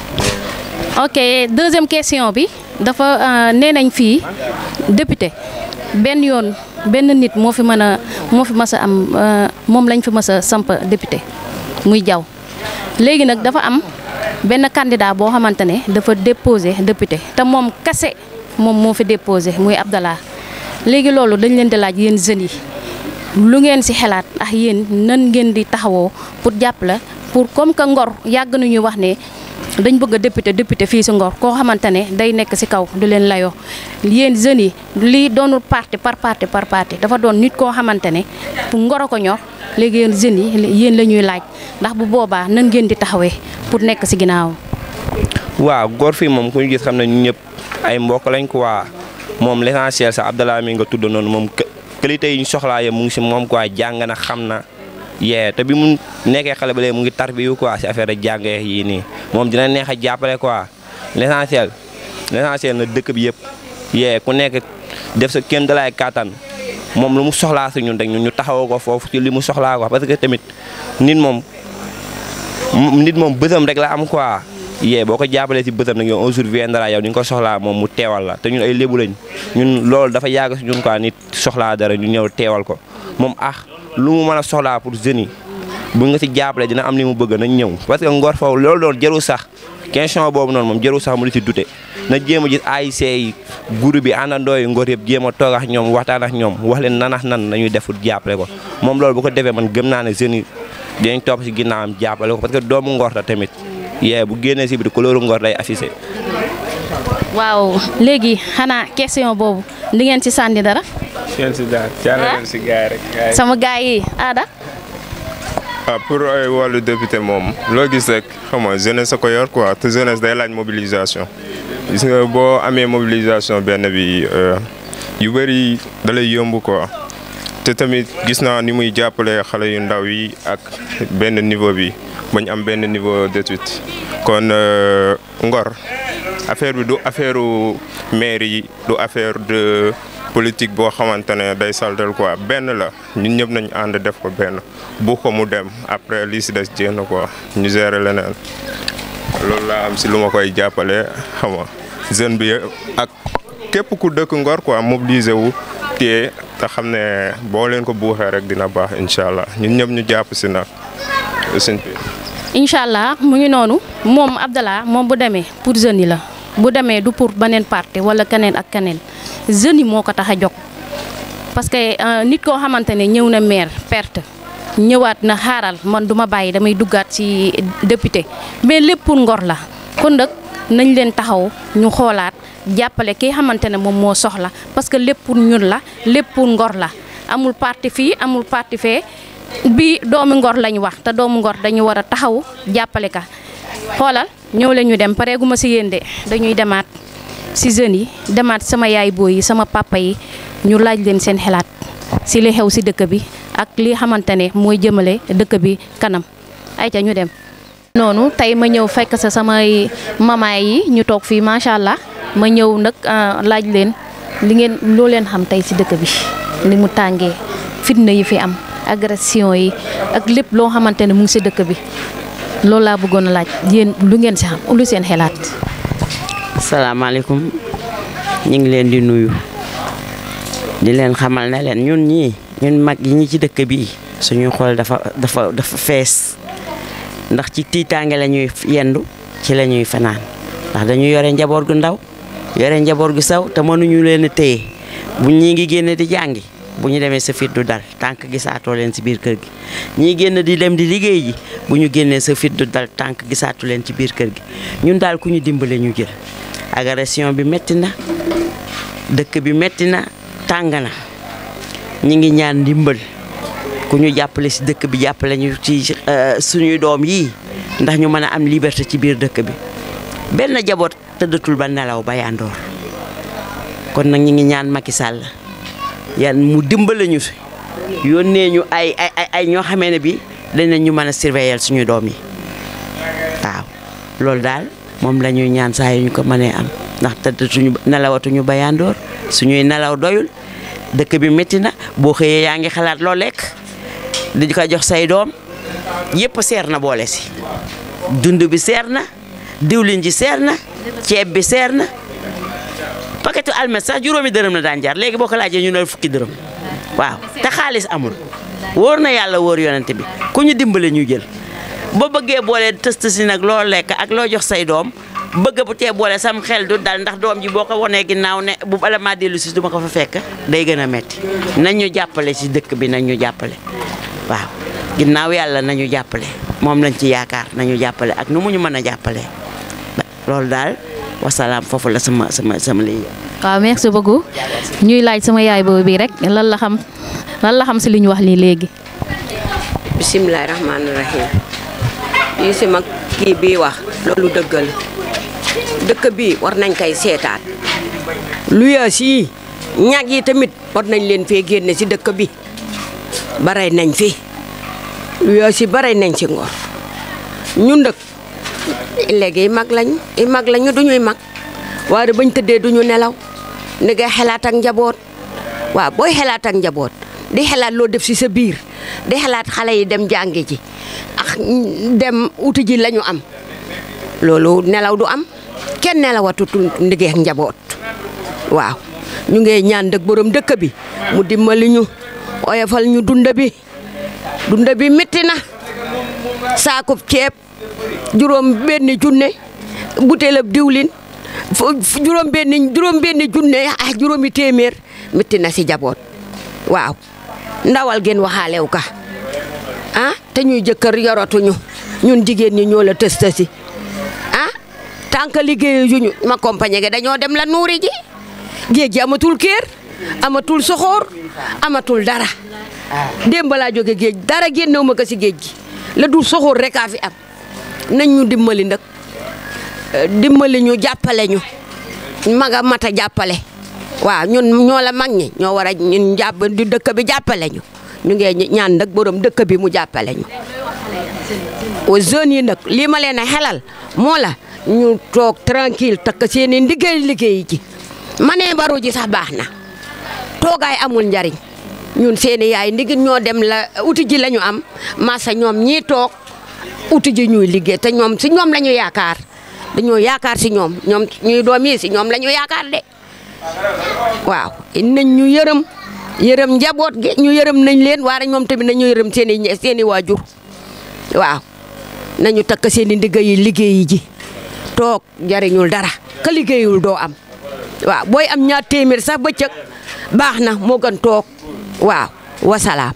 S1: ok deuxième question bi dafa nee nañ fii député benn yoon benn nit moo fi mën a moo fi mës a am moom lañ fi mës a samp député muy jaw léegi nag dafa am benn candidat boo xamante ne dafa déposé député te moom kase moom moo fi déposé muy Abdallah léegi loolu dañ leen di laaj yéen jeunes yi lu ngeen ci xalaat ak yéen nan ngeen di taxawoo pour jàppale pour comme que Ngor yàgg nañuy wax ne dañ bëgg a député député fii ci Ngor koo xamante ne day nekk ci kaw du leen layoo yéen jeunes yi lii doonul parti par parti par parti dafa doon nit koo xamante ne pour Ngor a ko ñor léegi yéen jeunes yi yéen la ñuy laaj ndax bu boobaa nan ngeen di taxawee pour nekk ci ginnaawam.
S9: waaw Ngor fii moom ku ñu gis xam ne ñun ñëpp ay mbokk lañ ko waa moom l'essentiel sax Abdallah mi nga tudd noonu moom qualité yi ñu soxlaa yëpp mu ngi ci moom quoi jàng na xam na. yee te bi mu nekkee xale ba léegi mu ngi tarbiyu quoi ci affaire de jàng yii nii moom dina neex a jàppale quoi l'essentiel l'essentiel na dëkk bi yëpp yee ku nekk def sa kenn dalaay kàttan moom lu mu soxlaa si ñun rek ñun ñu taxawoo ko foofu ci li mu soxlaa quoi parce que tamit nit moom nit moom bësam rek la am quoi yee boo ko jàppalee si bësam nag yow un jour viendra yow ni nga ko soxlaa moom mu teewal la te ñun ay lébu lañ ñun loolu dafa yàgg si ñun quoi nit soxlaa dara ñu ñëw teewal ko moom ah lu mu mën a soxlaa pour jeunes yi bu nga si jàppale dina am li mu bëgg nañ ñëw parce que Ngor foofu loolu doon jarul sax question boobu noonu moom jarul sax mu di si dute na jéem a gis AIC yi groupe bi àndandoo yi Ngor yëpp jéem a toog ak ñoom waxtaan ak ñoom wax leen nanax nan nañuy def jàppale ko moom loolu bu ko defee man gëm naa ne jeunes yi dinañ topp si ginnaawam jàppale ko parce que doomu Ngor la tamit yee bu génnee si biir couleur Ngor day affiché.
S1: waaw léegi xanaa question boobu di ngeen ci sànni dara.
S10: ngeen si daal jàllale si gars rek.
S1: sama gars yi aada.
S10: ah pour ay wàllu député moom loo gis rek xam nga jeunesse a ko yor quoi te jeunesse day laaj mobilisation gis nga boo amee mobilisation benn bi yu bëri da lay yomb quoi te tamit gis naa ni muy jàppale xale yu ndaw yi ak benn niveau bi bañ am benn niveau d'étude kon Ngor affaire bi du affaire maire yi du affaire de politique boo xamante ne day saltel quoi benn la ñun ñëpp nañ ànd def ko benn bu ko mu dem après lii si des jéem quoi ñu gérer leneen loolu laa am si lu ma koy jàppale xam nga jeune bi ak képp ku dëkk Ngor quoi mobiliser wu téye te xam ne boo leen ko buuxee rek dina baax incha allah ñun ñëpp ñu jàpp si nag sëñ bi.
S1: incha allah mu ngi noonu moom Abdallah moom bu demee pour jeunes yi la bu demee du pour beneen parti wala keneen ak keneen jeunes yi moo ko tax a jóg parce que nit koo xamante ne ñëw na maire perte ñëwaat na xaaral man du ma bàyyi damay duggaat ci député mais lépp pour Ngor la kon nag nañ leen taxaw ñu xoolaat jàppale ki xamante ne moom moo soxla parce que lépp pour ñun la lépp pour Ngor la amul parti fii amul parti fee bi doomu Ngor lañ wax te doomu Ngor dañu war a taxaw jàppale ka xoolal ñëw leen ñu dem pareeguma si yéen de dañuy demaat si jeunes yi demaat sama yaay booy yi sama papa yi ñu laaj leen seen xalaat si li xew si dëkk bi ak li xamante ne mooy jëmale dëkk bi kanam ayca ñu dem. noonu tey ma ñëw fekk sa samay mamaay yi ñu toog fii macha allah ma ñëw nag laaj leen li ngeen loo leen xam tey si dëkk bi ni mu tàngee fitna yi fi am. agression yi ak lépp loo xamante ne mu ngi si dëkk bi loolu laa bëggoon a laaj yéen lu ngeen si xam lu seen xelaat.
S7: salaamaaleykum ñu ngi leen di nuyu di leen xamal ne leen ñun ñii ñun mag yi ñi ci dëkk bi suñuy xool dafa dafa dafa fees ndax ci tiitaange la ñuy yendu ci la ñuy fanaan ndax dañu yore njaboot gu ndaw yore njaboot gu saw te mënuñu leen a téye bu ñii ngi génne di jàngi. bu ñu demee sa fit du dal tànk gisaatoo leen ci biir kër gi ñii génn di dem di liggéey ji bu ñu génnee sa fit du dal tànk gisaatu leen ci biir kër gi ñun daal ku ñu dimbale ñu jël agression bi metti na dëkk bi metti na tàng na ñi ngi ñaan ndimbal ku ñu jàppale si dëkk bi jàppale ñu ci suñuy doom yii ndax ñu mën a am liberté ci biir dëkk bi benn jaboot tëddatul ba nelaw ba yandoor kon nag ñu ngi ñaan Macky Sall yan mu dimbale ñu fi yónnee ñu ay ay ay ay ñoo xamee ne bi danañ ñu mën a surveiller suñu doom yi waaw loolu daal moom la ñuy ñaan saa yu ñu ko mënee am ndax tëddatuñu nelawatuñu ba yandoor suñuy nelaw doyul dëkk bi métti na boo xëyee yaa ngi xalaat loo lekk di ko jox say doom yëpp seer na boole si dund bi seer na diwlin ji seer na ceeb bi seer na paquetu almet sax juróomi dërëm la daan jar léegi boo ko laajee ñu ne fukki dërëm waaw te xaalis amul wóor na yàlla wóor yonent bi ku ñu dimbale ñu jël boo bëggee boole tëst si nag loo lekk ak loo jox say doom bëgg bu tee boole sam xel du dal ndax doom ji boo ko wonee ginnaaw ne bu bala maa dellu si duma ko fa fekk day gën a metti nañ ñu jàppale si dëkk bi nañ ñu jàppale waaw ginnaaw yàlla nañu jàppale moom lañ ci yaakaar nañu jàppale ak nu mu ñu mën a jàppale loolu daal wasalaam foofu la sama sama sama lii
S1: waaw merci beaucoup ñuy laaj sama yaay boobu bi rek lan la xam lan la xam si li ñu wax lii léegi.
S8: bisimilah rahmaani rahim lii si mag kii bii wax loolu dëgg la dëkk bii war nañ koy seetaat lu yaas yi ñag yi tamit war nañ leen fee génne si dëkk bi baray nañ fi lu yaas yi baray nañ si ngor ñun dëkk léegi mag lañ i mag lañu duñuy mag waaye bañ tëddee duñu nelaw ni ngay xelaat ak njaboot waaw booy xelaat ak njaboot di xelaat loo def si sa biir di xelaat xale yi dem jàngi ji ak dem uti ji lañu am loolu nelaw du am kenn nelawatutul ndigee njaboot waaw ñu ngi ñaan dëkk borom dëkk bi mu dimbali ñu oyofal ñu dunda bi dunda bi métti na saakub ceeb juróom benn junne butéelab diwlin juróom benn juróom benn junne ah juróomi téeméer métti na si jaboot waaw ndawal gën waxaalew ka ah te ñuy jëkkër yoratuñu ñun jigéen ñi ñoo la tës tësi ah tant que liggéeyu ñu ma compagnie ge dañoo dem la nuuri ji géej gi amatul kër amatul soxoor amatul dara démb laa jóge géej dara génnewu ma ko si géej gi la dul soxoor rek a fi am nañ ñu dimbali nag dimbali ñu jàppale ñu maga mata jàppale waaw ñun ñoo la mag ñi ñoo war a ñun jàpp di dëkk bi jàppale ñu ñu ngi ñaan nag borom dëkk bi mu jàppale ñu aux jeunes yi nag lii ma leen a xelal moo la ñu toog tranquille takk seen i liggéey liggéey ji ma ne baru ji sax baax na toogaay amul njariñ ñun seeni yaay ndigin ñoo dem la uti ji la ñu am masa ñoom ñii toog uti ji ñuy liggéey te ñoom si ñoom la ñu yaakaar dañoo yaakaar si ñoom ñoom ñuy doom yi si ñoom la ñu yaakaar de waaw nañ ñu yërëm yërëm njaboot gi ñu yërëm nañ leen waaye ñoom tamit nañu yërëm seen i seen i waajur waaw nañu takk seen i ndigg yi liggéeyi ji toog jariñul dara ka liggéeyul doo am waaw booy am ñaar téeméer sax bëccëg baax na moo gën toog waaw wasalaam.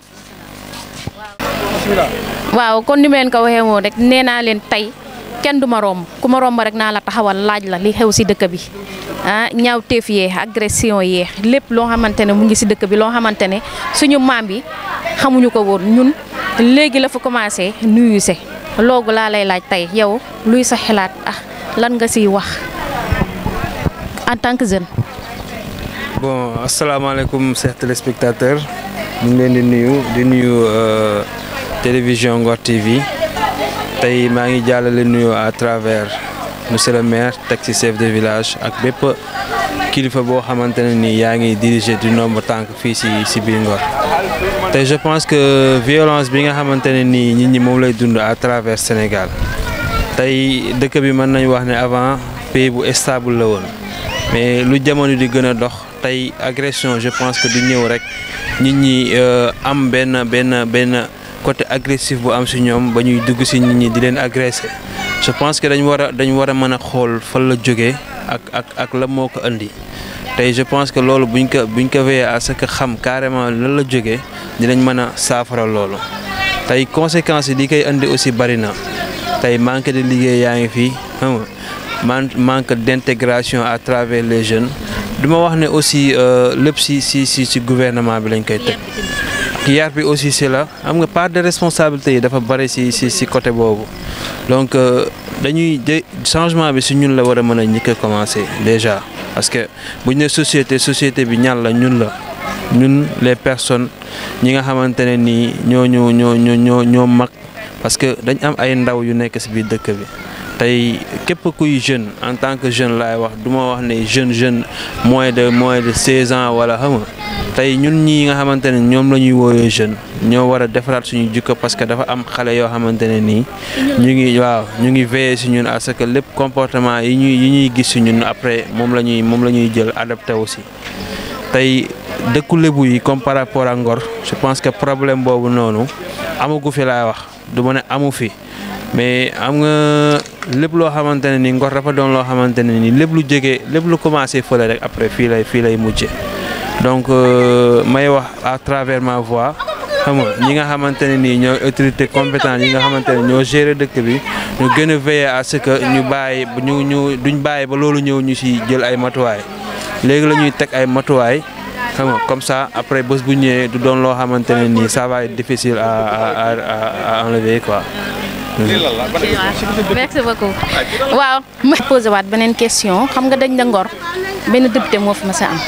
S1: waaw kon ni ma leen ko waxee woon rek nee naa leen tey kenn du ma romb ku ma romb rek naa la taxawal laaj la li xew si dëkk bi ah ñaaw teef yee agression yee lépp loo xamante ne mu ngi si dëkk bi loo xamante ne suñu maam yi xamuñu ko woon ñun léegi la fa commencé nuyu se loogu laa lay laaj tey yow luy sa xalaat ah lan nga siy wax en tant que jeune.
S11: bon asalaamaaleykum chers téléspectateurs ñu ngi leen di nuyu di nuyu télévision Ngor TV tey maa ngi jàllale nuyu à travers monsieur le maire teg ci chef de village ak bépp kilifa boo xamante ne ni yaa ngi diriger du nombre tànk fii si si biir Ngor tey je pense que violence bi nga xamante ne nii nit ñi moom lay dund à travers Sénégal tey dëkk bi mën nañu wax ne avant pays bu stable la woon mais lu jamono di gën a dox tey agression je pense que du ñëw rek nit ñi am benn benn benn côté agressif bu am si ñoom ba ñuy dugg si nit ñi di leen agressé je pense que dañ war a dañ war a mën a xool fan la jógee ak ak ak la moo ko indi tey je pense que loolu buñ ko buñ ko veillé à ce que xam carrément lan la jógee dinañ mën a saafara loolu tey conséquences yi di koy indi aussi bari na tey manque de liggéey yaa ngi fii xam nga man manque d'intégration à travers les jeunes duma wax ne aussi lépp si si si si gouvernement bi lañ koy teg yar bi aussi c'est là xam nga part de responsabilité yi dafa bari ci ci ci côté boobu donc dañuy de changement bi ci ñun la war a mën a njëkk a commencer déjà parce que bu ñu ne société société bi ñan la ñun la ñun les personnes ñi nga xamante ne nii ñoo ñoo ñoo ñoo ñoo mag parce que dañ am ay ndaw yu nekk ci biir dëkk bi tey képp kuy jeune en tant que jeune laay wax du ma wax ne jeune jeune moins de moins de 16 ans wala xam nga tey ñun ñii nga xamante ne ñoom la ñuy woowee jeune ñoo war a defaraat suñu jikko parce que dafa am xale yoo xamante ne nii ñu ngi waaw ñu ngi veiller ci ñun à ce que lépp comportement yi ñuy yi ñuy gis ci ñun après moom la ñuy moom la ñuy jël adapté aussi tey dëkku lébu yi comme par rapport ak Ngor je pense que problème boobu noonu amagu fi laay wax du ma ne amu fi mais am nga lépp loo xamante ne ni Ngor dafa doon loo xamante ne ni lépp lu jege lépp lu commencé fële rek après fii lay fii lay mujje donc may wax à travers ma voix xam nga ñi nga xamante ne nii ñooy autorité compétente yi nga xamante ne ñoo gérer dëkk bi ñu gën a veiller à ce que ñu bàyyi ñu ñu duñ bàyyi ba loolu ñëw ñu ci jël ay matuwaay léegi la ñuy teg ay matuwaay xam nga comme ça après bés bu ñëwee du doon loo xamante ne nii ça va être difficile à à à enlever quoi.
S1: merci beaucoup waaw ma posé waat beneen question xam nga dañ da Ngor benn député moo fi ma sa am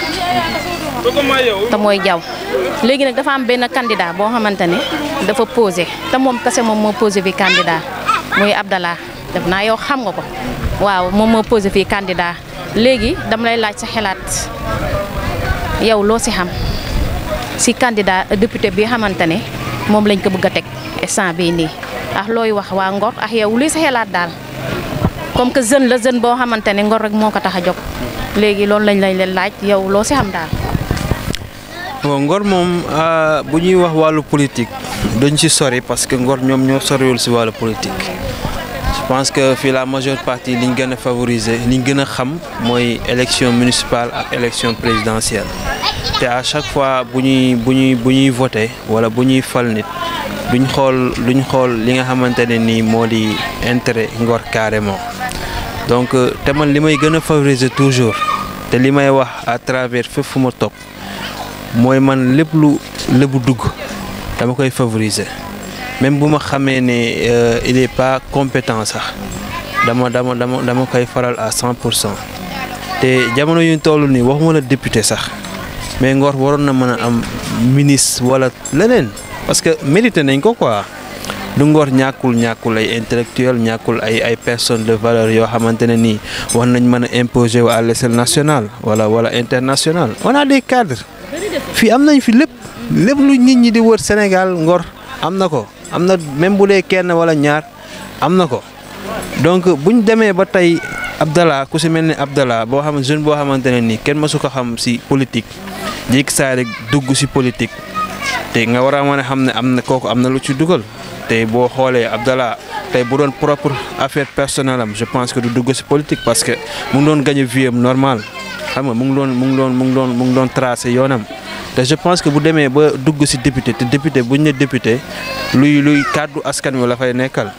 S1: te mooy jaw léegi nag dafa am benn candidat boo xamante ne dafa posé te moom kese moom moo posé fi candidat muy Abdallah def naa yow xam nga ko waaw moom moo posé fii candidat léegi dama lay laaj sa xelaat yow loo si xam si candidat député bi xamante ne moom lañ ko bëgg a teg instant bii nii ah looy wax waa Ngor ah yow luy sa xelaat daal comme que jeune la jeune boo xamante ne Ngor rek moo ko tax a jóg léegi loolu lañ lañ leen laaj yow loo si xam daal.
S11: bon Ngor moom bu ñuy wax wàllu politique dañ ci sori parce que Ngor ñoom ñoo soriwul ci wàllu politique je pense que fii la majeure partie liñ gën a favoriser liñ gën a xam mooy élection municipale ak élection présidentielle te à chaque fois bu ñuy bu ñuy bu ñuy voter wala bu ñuy fal nit duñ xool duñ xool li nga xamante ne nii moo di intérêt Ngor carrément donc te man li may gën a favoriser toujours te li may wax à travers fépp fu ma topp mooy man lépp lu lébu dugg dama koy favoriser même bu ma xamee ne il est pas compétent sax dama dama dama dama koy faral à 100 pour cent te jamono yu ñu toll nii waxuma la député sax mais Ngor waroon na mën a am ministre wala leneen parce que mérité nañ ko quoi du Ngor ñàkkul ñàkkul ay intellectuel ñàkkul ay ay personnes de valeur yoo xamante ne nii war nañ mën a imposer à l'échelle nationale wala wala internationale on a des cadres. fii am nañ fi lépp lépp lu nit ñi di wër Sénégal Ngor am na ko am na même bu dee kenn wala ñaar am na ko donc buñ demee ba tey Abdallah ku si mel ni Abdallah boo xam jeune boo xamante ne nii kenn mësu ko xam si politique jékki saa rek dugg si politique te nga war a mën a xam ne am na kooku am na lu ci dugal te boo xoolee Abdallah tey bu doon propre affaire personnelle am je pense que du dugg si politique parce que mu ngi doon gagné vie am normal xam nga mu ngi doon mu ngi doon mu ngi doon mu ngi doon tracé yoonam te je pense que bu demee ba dugg ci député te député buñ ne député luy luy kàddu askan wi la fay nekkal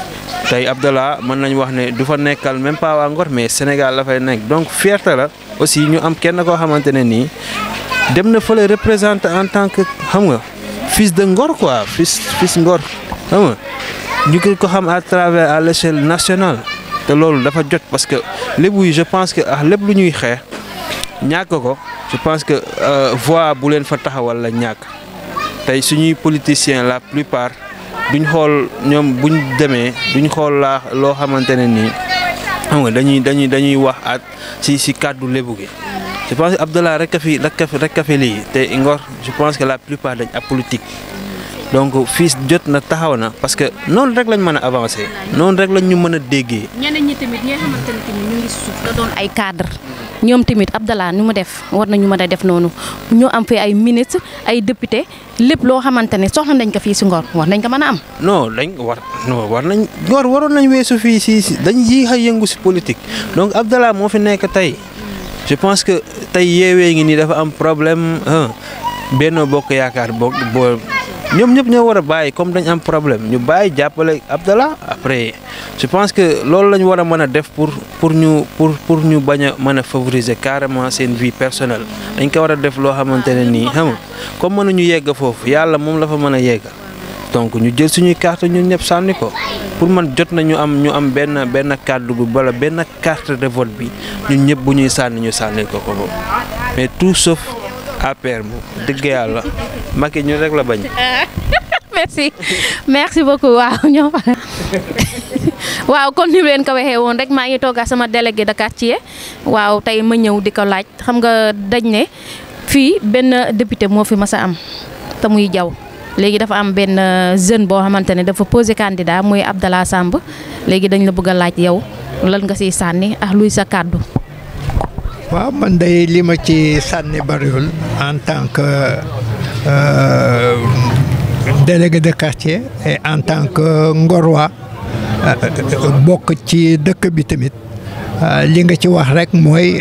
S11: tey Abdallah mën nañ wax ne du fa nekkal même pas waa Ngor mais Sénégal la fay nekk donc fierté la aussi ñu am kenn koo xamante ne nii dem na fële représenté en tant que xam nga fils de Ngor quoi fils fils Ngor xam nga ñu ko ko xam à travers à l'échelle nationale te loolu dafa jot parce que lébu yi je pense que ah lépp lu ñuy xeex ñàkk ko je pense que voix bu leen fa taxawal la ñàkk tey suñuy politiciens la plupart duñ xool ñoom buñ demee duñ xool laa loo xamante ne nii xam nga dañuy dañuy dañuy wax at si si kàddu lébu gi je pense que Abdallah rek a fi rek a fi rek a fi lii te Ngor je pense que la plupart dañ apolitique donc fii jot na taxaw na parce que noonu rek lañ mën a avancer noonu rek lañ ñu mën a déggee.
S1: ñeneen ñi tamit ñi nga xamante ne tamit ñu ngi suuf la doon ay cadre ñoom tamit Abdallah ni mu def war nañu mën a def noonu ñu am fi ay ministre ay député lépp loo xamante ne soxla nañ ko fii si Ngor war nañ ko mën a am.
S11: non dañ war non war nañ Ngor waroon nañ weesu fii si si dañ yi xay yëngu si politique donc Abdallah moo fi nekk tey je pense que tey yeewee ngi nii dafa am problème Benno Bokk Yaakaar bokk boo ñoom ñëpp ñoo war a bàyyi comme dañ am problème ñu bàyyi jàppale Abdallah après je pense que loolu la ñu war a mën a def pour pour ñu pour pour ñu bañ a mën a favoriser carrément seen vie personnelle dañ ko war a def loo xamante ne nii xam nga comme mënuñu yegg foofu yàlla moom la fa mën a yegg donc ñu jël suñuy carte ñun ñëpp sànni ko pour man jot na ñu am ñu am benn benn kàddu bu wala benn carte de vote bi ñun ñëpp bu ñuy sànni ñu sànni ko ko moom mais tout sauf APR moom dëgg yàlla Macky ñu rek la bañ.
S1: merci merci beaucoup waaw ñoo waaw comme ni leen ko waxee woon rek maa ngi toog ak sama délégué de quartier waaw tey ma ñëw di ko laaj xam nga dañ ne fii benn député moo fi mas a am te muy jaw léegi dafa am benn jeune boo xamante ne dafa posé candidat muy Abdallah Samb léegi dañ la bëgg a laaj yow lan nga siy sànni ak luy sa kàddu.
S12: waaw man day li ma ci sànni bariwul en tant que euh, délégué de quartier et en tant que ngorwa bokk ci dëkk bi tamit li nga ci wax rek mooy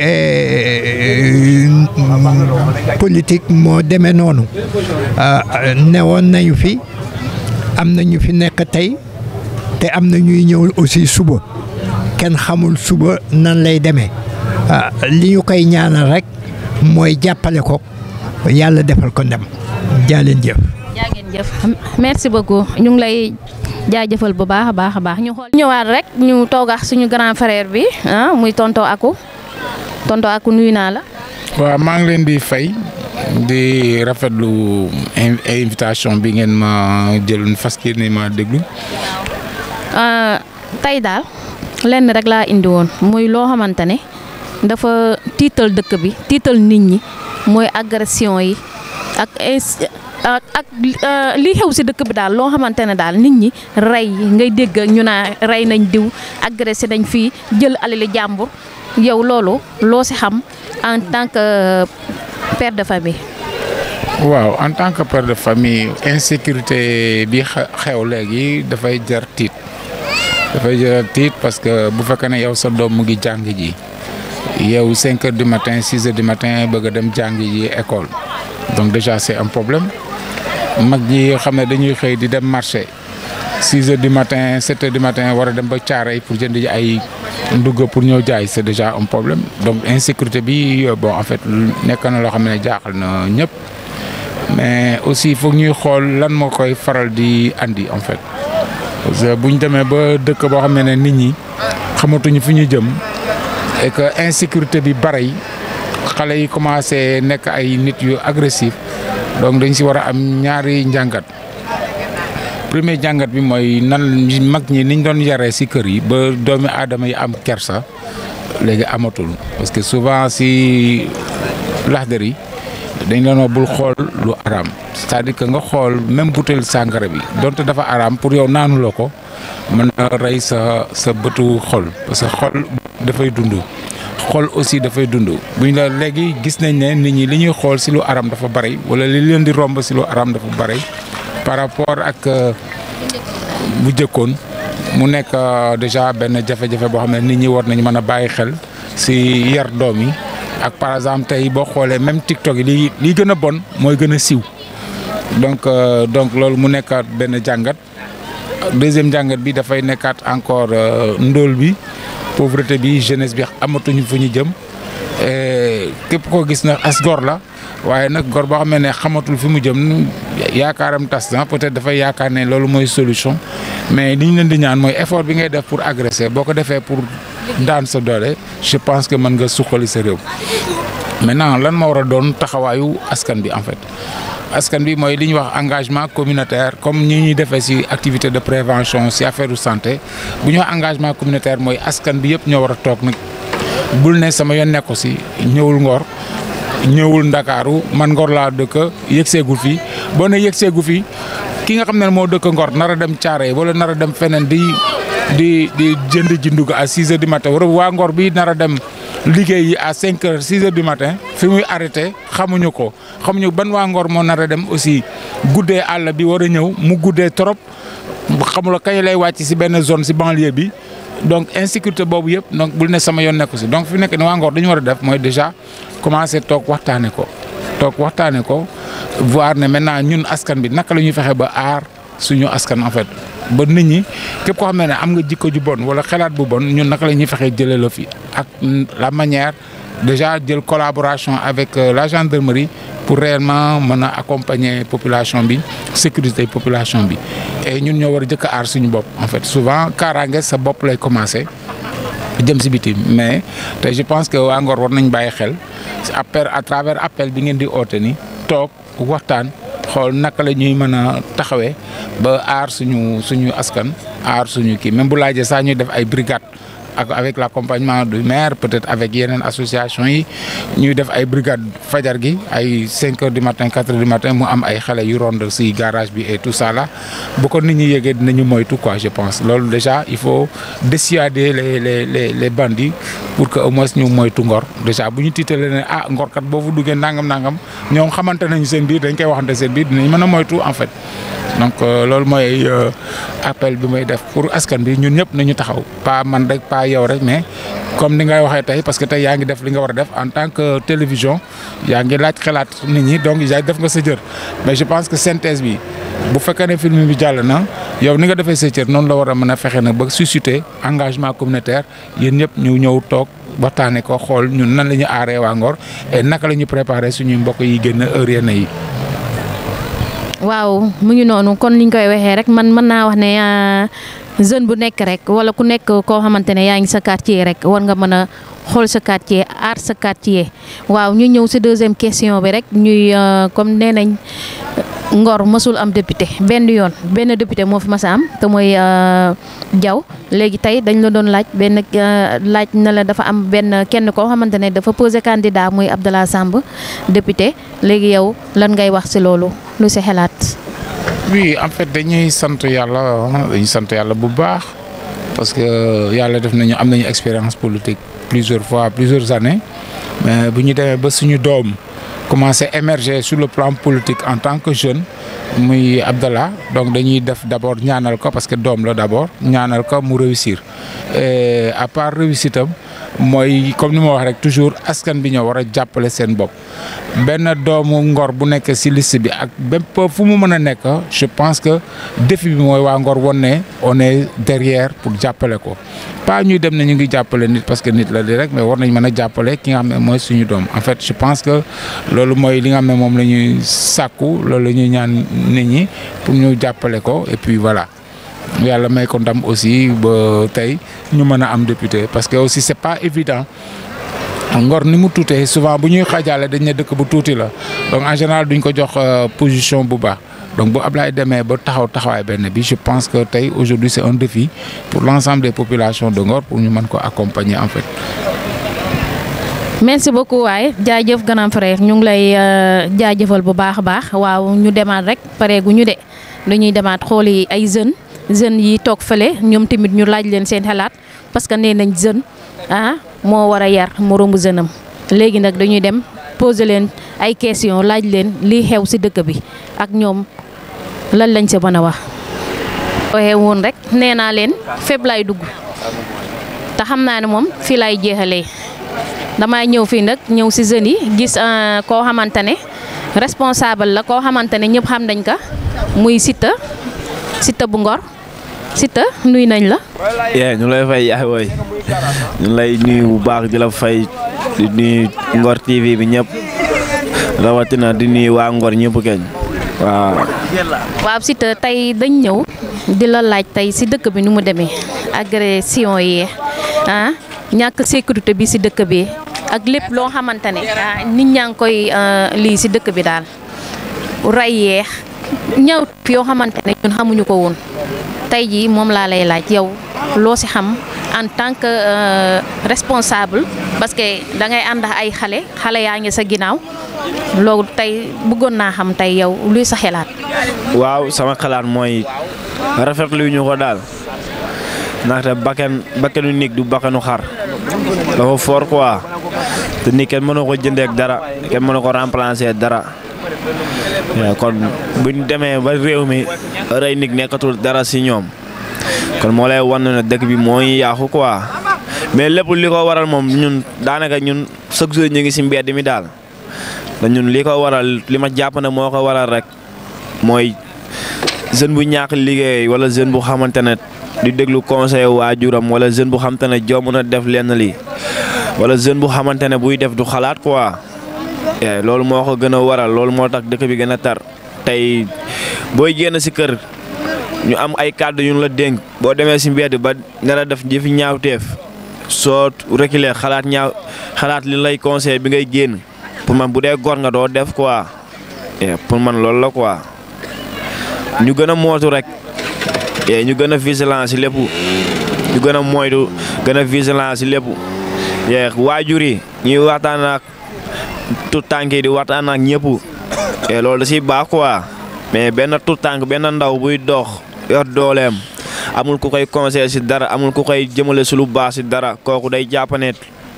S12: politique moo demee noonu newoon nañu fi am na ñu fi nekk tey te am na ñuy ñëw aussi suba kenn xamul suba nan lay demee li ñu koy ñaanal rek mooy jàppale ko yàlla defal ko ndem jaaleen jëf.
S1: jaa ngeen jëf merci beaucoup ñu ngi lay jaajëfal bu baax a baax a baax ñu xool ñëwaat rek ñu toogax suñu grand frère bi ah muy tonto Aku tonto Aku nuyu naa la.
S13: waaw maa ngi leen di fay di rafetlu invitation bi ngeen ma jël fas ni ma déglu.
S1: tey daal lenn rek laa indi woon muy loo xamante ne dafa tiital dëkk bi tiital nit ñi mooy agression yi ak ak li xew si dëkk bi daal loo xamante ne daal nit ñi rey ngay dégg ñu naa rey nañ diw agressé nañ fii jël alali jàmbur yow loolu loo si xam en tant que père de famille.
S13: waaw en tant que père de famille insécurité bi xew léegi dafay jar tiit dafay jar tiit parce que bu fekkee ne yow sa doom mu ngi jàng ji yow 5 heures du matin 6 heures du matin bëgg a dem jàng ji école donc déjà c'est un problème. mag ñi xam ne dañuy xëy di dem marché 6 heures du matin 7 heures du matin war a dem ba caaray pour jënd ji ay ndugg pour ñëw jaay c'est déjà un problème donc insécurité bi bon en fait nekk na loo xam ne jaaxal na ñëpp mais aussi foog ñuy xool lan moo koy faral di andi en fait parce que bu ñu demee ba dëkk boo xam ne nit ñi xamatuñu fi ñu jëm et que insécurité bi bari xale yi commencé nekk ay nit yu agressif donc dañ si war a am ñaari njàngat premier jàngat bi mooy nan mag ñi niñ doon yaree si kër yi ba doomi aadama yi am kersa léegi amatul parce que souvent si laxdar yi dañ leen wax bul xool lu araam c'est-à-dire que nga xool même butéel sàngara bi donte dafa araam pour yow naanuloo ko mën na rey sa sa bëtu xol parce que xol dafay dund xool aussi dafay dund bu ñu la léegi gis nañ ne nit ñi li ñuy xool si lu aram dafa bari wala li leen di romb si lu aram dafa bari par rapport ak bu jëkkoon mu nekk déjà benn jafe-jafe boo xam ne nit ñi war nañu mën a bàyyi xel si yar doom yi ak par exemple tey boo xoolee même TikTok yi li li gën a bon mooy gën a siiw donc donc loolu mu nekkaat benn jàngat deuxième jàngat bi dafay nekkaat encore ndóol bi. pauvreté bi jeunesse bi amatuñu fu ñu jëm képp koo gis na as gor la waaye nag gor boo xam ne xamatul fi mu jëm yaakaaram tas na peut-être dafay yaakaar ne loolu mooy solution mais li ñu leen di ñaan mooy effort bi ngay def pour agresser boo ko defee pour daan sa doole je pense que mën nga suqali sa réew. maintenant lan moo war a doon taxawaayu askan bi en fait askan bi mooy li ñuy wax engagement communautaire comme ñi ñuy defee ci activité de prévention ci affaire de santé bu ñu wax engagement communautaire mooy askan bi yëpp ñoo war a toog nag bul ne sama yoon nekku ci ñëwul Ngor ñëwul Ndakaaru man Ngor laa dëkk yëg seegul fii boo ne yëg seegu fii ki nga xam ne moo dëkk Ngor nar a dem Thiaroye wala nar a dem feneen di di di jënd ji ndugg à 6 heures du matin wala waa Ngor bi nar a dem liggéey yi à 5 heures 6 heures du matin fi muy arrêté xamuñu ko xamuñu ban waa Ngor moo nar a dem aussi guddee àll bi war a ñëw mu guddee trop xamula kañ lay wàcc ci benn zone ci banlieue bi donc insécurité boobu yëpp donc bul ne sama yoon nekku ci donc fi nekk ne waa Ngor dañu war a def mooy déjà commencer toog waxtaane ko toog waxtaane ko voir ne maintenant ñun askan bi naka la ñuy fexe ba aar suñu askan en fait ba nit ñi képp koo xam ne am nga jikko ju bon wala xalaat bu bon ñun naka la ñuy fexee jëlee la fi ak la manière déjà jël collaboration avec la gendarmerie pour réellement mën a accompagner population bi sécurité population bi et ñun ñoo war a jëkk a aar suñu bopp en fait souvent kaaraange sa bopp lay commencer jëm si biti mais te je pense que waa Ngor war nañ bàyyi xel appel à travers appel bi ngeen di oote ni toog waxtaan xool naka la ñuy mën a taxawee ba aar suñu suñu askan aar suñu kii même bu laajee sax ñuy def ay brigade ak avec l'accompagnement du maire peut-être avec yeneen association yi ñuy def ay brigade fajar gi ay 5 heures du matin 4 heures du matin mu am ay xale yu ronde si garage bi et tout ça là bu ko nit ñi yëgee dinañu moytu quoi je pense loolu déjà il faut dissuader les les les les bandits pour que au moins ñu moytu ngor déjà bu ñu tiitalee ne ah ngor kat boo fa duggee nangam nangam ñoom xamante nañu seen biir dañ koy waxante seen biir dinañ mën a moytu en fait. donc loolu mooy appel bi may def pour askan bi ñun ñëpp nañu taxaw pas man rek pas yow rek mais comme ni ngay waxee tey parce que tey yaa ngi def li nga war a def en tant que télévision yaa ngi laaj xalaat nit ñi donc yaa def nga sa jër mais je pense que synthèse bi bu fekkee ne film bi jàll na yow ni nga defee sa cër noonu la war a mën a fexe nag ba susciter engagement communautaire yéen ñëpp ñu ñëw toog waxtaanee ko xool ñun nan la ñu aaree waa Ngor et naka la ñu préparer suñuy mbokk yi génn heure yenn yi.
S1: waaw mu ngi noonu kon niñ koy waxee rek man mën naa wax ne jeune bu nekk rek wala ku nekk koo xamante ne yaa ngi sa quartier rek war nga mën a xool sa quartier aar sa quartier waaw ñu ñëw si deuxième question bi rek ñuy comme nee nañ Ngor mësul am député benn yoon benn député moo fi mas a am te mooy Diaw léegi tey dañ la doon laaj benn laaj na la dafa am benn kenn koo xamante ne dafa posé candidat muy Abdallah Samb député léegi yow lan ngay wax si loolu lu si xelaat.
S13: oui en fait dañuy sant yàlla dañuy sant yàlla bu baax parce que yàlla def nañu am nañu expérience politique plusieurs fois plusieurs années mais bu ñu demee ba suñu doom commencé émerger sur le plan politique en tant que jeune muy Abdallah donc dañuy def d'abord ñaanal ko parce que doom la d'abord ñaanal ko mu réussir et à part réussitam mooy comme ni ma wax rek toujours askan bi ñoo war a jàppale seen bopp benn doomu Ngor bu nekk ci liste bi ak bépp fu mu mën a nekk je pense que défi bi mooy waa Ngor won ne on est derrière pour jàppale ko pas ñuy dem ne ñu ngi jàppale nit parce que nit la di rek mais war nañ mën a jàppale ki nga xam ne mooy suñu doom en fait je pense que loolu mooy li nga xam ne moom la ñuy sàkku loolu la ñuy ñaan nit ñi pour ñu jàppale ko et puis voilà yàlla may ko ndam aussi ba tey ñu mën a am député parce que aussi c'est pas évident Ngor ni mu tuutee souvent bu ñuy xaajaale dañ ne dëkk bu tuuti la donc en général duñ ko jox position bu baax donc bu Ablaye demee ba taxaw taxawaay benn bi je pense que tey aujourd'hui c'est un défi pour l'ensemble des populations de Ngor pour ñu mën ko accompagner en fait.
S1: merci beaucoup waay jaajëf grand frère ñu ngi lay jaajëfal bu baax a baax waaw ñu demaat rek pareegu ñu de dañuy demaat xooli ay jeunes jeunes yi toog fële ñoom tamit ñu laaj leen seen xalaat parce que nee nañ jeune ah moo war a yar moroomu jeune am léegi nag dañuy dem poser leen ay question laaj leen lii xew ci dëkk bi ak ñoom lan lañ sa mën a wax. waxee woon rek nee naa leen fépp lay dugg te xam naa ne moom fii lay jeexalee. damay ñëw fii nag ñëw ci jeunes yi gis koo xamante ne responsable la koo xamante ne ñëpp xam nañ ko muy Siteu Siteu bu Ngor Siteu nuy nañ la.
S14: yee ñu lay fay yaay wooy ñu lay nuyu bu baax di la fay di nuyu Ngor TV bi ñëpp rawatina di nuyu waa Ngor ñëpp keñ waaw.
S1: waaw Siteu tey dañ ñëw di la laaj tey ci dëkk bi nu mu demee agression yi ah. ñàkk sécurité bi ci dëkk bi ak lépp loo xamante ne nit ñaa ngi koy lii ci dëkk bi daal ray yeex ñaw yoo xamante ne ñun xamuñu ko woon tey jii moom laa lay laaj yow loo ci xam en tant que responsable parce que da ngay ànd ay xale xale yaa ngi sa ginnaaw loolu tey bëggoon naa xam tey yow luy sa xalaat.
S14: waaw sama xalaat mooy rafetlu ñu ko daal. ndaxte bakken bakkenu nit du bakkenu xar dafa fort quoi te nit kenn mënoo ko jëndee ak dara kenn mënoo ko remplacer dara kon buñ demee ba réew mi rey nit nekkatul dara ci ñoom kon moo lay wan ne dëkk bi mooy yaaxu quoi mais lépp li ko waral moom ñun daanaka ñun chaque jour ñu ngi ci mbedd mi daal te ñun li ko waral li ma jàpp ne moo ko waral rek mooy jeune bu ñàkk liggéey wala jeune bu xamante ne di déglu conseil waajuram wala jeune bu xamante ne joo mën a def lenn li wala jeune bu xamante ne buy def du xalaat quoi loolu moo ko gën a waral loolu moo tax dëkk bi gën a tar tey booy génn si kër ñu am ay kàddu yu la dénk boo demee si mbedd ba nar a def jëfi ñaawteef soo reculer xalaat ñaaw xalaat li lay conseil bi ngay génn pour man bu dee gor nga doo def quoi pour man loolu la quoi ñu gën a mootu rek ñu gën a vigilant si lépp ñu gën a moytu gën a vigilant si lépp waajur yi ñuy waxtaan ak tout tànk yi di waxtaan ak ñëpp loolu da siy baax quoi mais benn tout tànk benn ndaw buy dox yor dooleem amul ku koy conseil si dara amul ku koy jëmale si lu baax si dara kooku day jàppane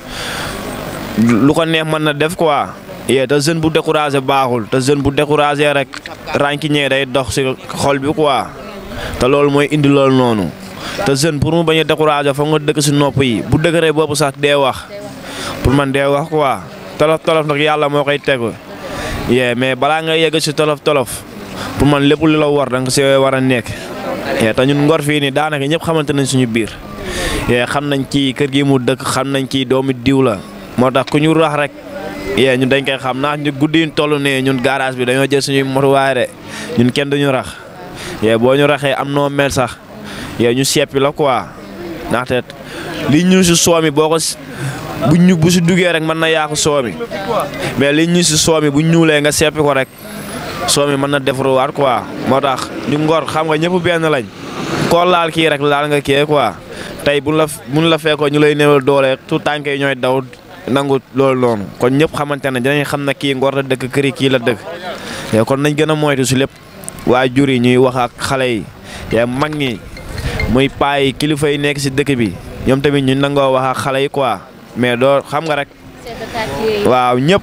S14: lu ko neex mën na def quoi yee te jeune bu découragé baaxul te jeune bu découragé rek rànkiñee day dox si xol bi quoi te loolu mooy indi loolu noonu te jeune pour mu bañ a découragé foog nga dëkk si nopp yi bu dëgëree boobu sax dee wax pour man dee wax quoi tolof tolof nag yàlla moo koy tegu yee mais balaa nga yegg si tolof tolof pour man lépp lu la war da nga si war a nekk yee te ñun ngor fii nii daanaka ñëpp xamante nañ suñu biir yee xam nañ ci kër gi mu dëkk xam nañ ci doomu diw la moo tax ku ñu rax rek yee ñun dañ koy xam naa ñu guddi ñu toll nee ñun garage bi dañoo jël suñuy motuwaay de ñun kenn duñu rax yee boo ñu raxee am noo mel sax yee ñu seppi la quoi ndaxte li ñu si soomi boo ko bu ñu bu si duggee rek mën na yaaku soomi mais li ñu si soomi bu ñuulee nga seppi ko rek soomi mën na defaruwaat quoi moo tax ñu ngor xam nga ñëpp benn lañ koo laal kii rek laal nga kii quoi tey buñ la buñ la fekkoo ñu lay néewal doole tout tànk yi ñooy daw nangu loolu noonu kon ñëpp xamante ne dinañ xam ne kii ngor la dëkk këri kii la dëkk te kon nañ gën a moytu si lépp waajur yi ñuy wax ak xale yi te mag ñi muy paa yi kilifa yi nekk si dëkk bi ñoom tamit ñu nangoo wax ak xale yi quoi mais doo xam nga rek waaw ñëpp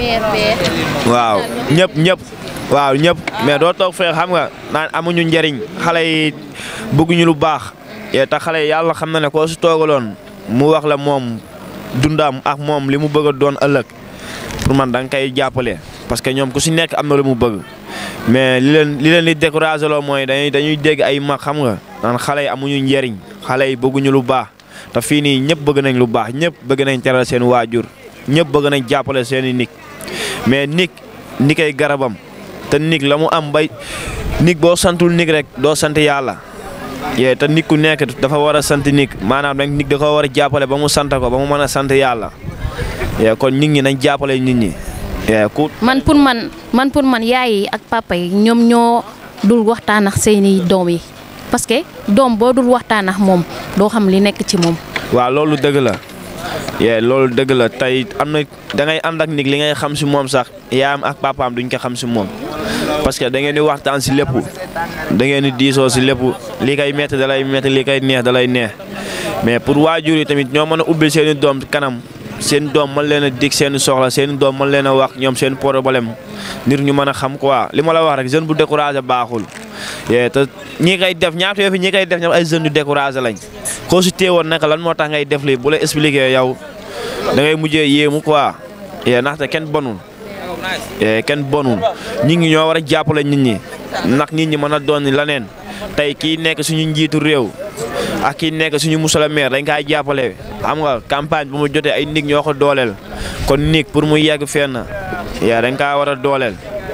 S14: waaw ñëpp ñëpp waaw ñëpp mais doo toog fee xam nga naan amuñu njëriñ xale yi bëgguñu lu baax te xale yi yàlla xam na ne koo si toogaloon mu wax la moom dundam ak moom li mu bëgg a doon ëllëg pour man da nga koy jàppale parce que ñoom ku si nekk am na lu mu bëgg mais li leen li leen di découragé loo mooy dañuy dañuy dégg ay mag xam nga naan xale yi amuñu njëriñ xale yi bëgguñu lu baax te fii nii ñëpp bëgg nañ lu baax ñëpp bëgg nañ teral seen waajur ñëpp bëgg nañ jàppale seen i nig mais nig nig ay garabam te nig la mu am bay nig boo santul nig rek doo sant yàlla yee te nit ku nekk dafa war a sant nig maanaam nag nig da ko war a jàppale ba mu sant ko ba mu mën a sant yàlla yee kon nit ñi nañ jàppale nit ñi yee ku
S1: man pour man man pour man yaay yi ak papa yi ñoom ñoo dul waxtaan ak seeni doom yi parce que doom boo dul waxtaan ak moom doo xam li nekk ci moom.
S14: waaw loolu dëgg la yee loolu dëgg la tey am na da ngay ànd ak nit li ngay xam si moom sax yaayam ak papaam duñ ko xam si moom parce que da ngeen di waxtaan si lépp da ngeen di diisoo si lépp lii kay métti da lay métti lii kay neex da lay neex mais pour waajur yi tamit ñoo mën a ubbil seen i doom kanam seen doom mën leen a dig seen soxla seen doom mën leen a wax ñoom seen problème nit ñu mën a xam quoi li ma la wax rek jeune bu découragé baaxul. yee te ñi koy def ñaata yoo fi ñi koy def ñoom ay jeunes yu découragé lañ koo si téewoon naka lan moo tax ngay def lii bu la expliqué yow da ngay mujjee yéemu quoi yee ndaxte kenn bonul yee kenn bonul nit ñi ñoo war a jàppale nit ñi ndax nit ñi mën a doon leneen tey kii nekk suñu njiitu réew ak kii nekk suñu musala maire dañ kaa jàppale xam nga campagne bu mu jotee ay nit ñoo ko dooleel kon nit pour mu yegg fenn yee dañ kaa war a dooleel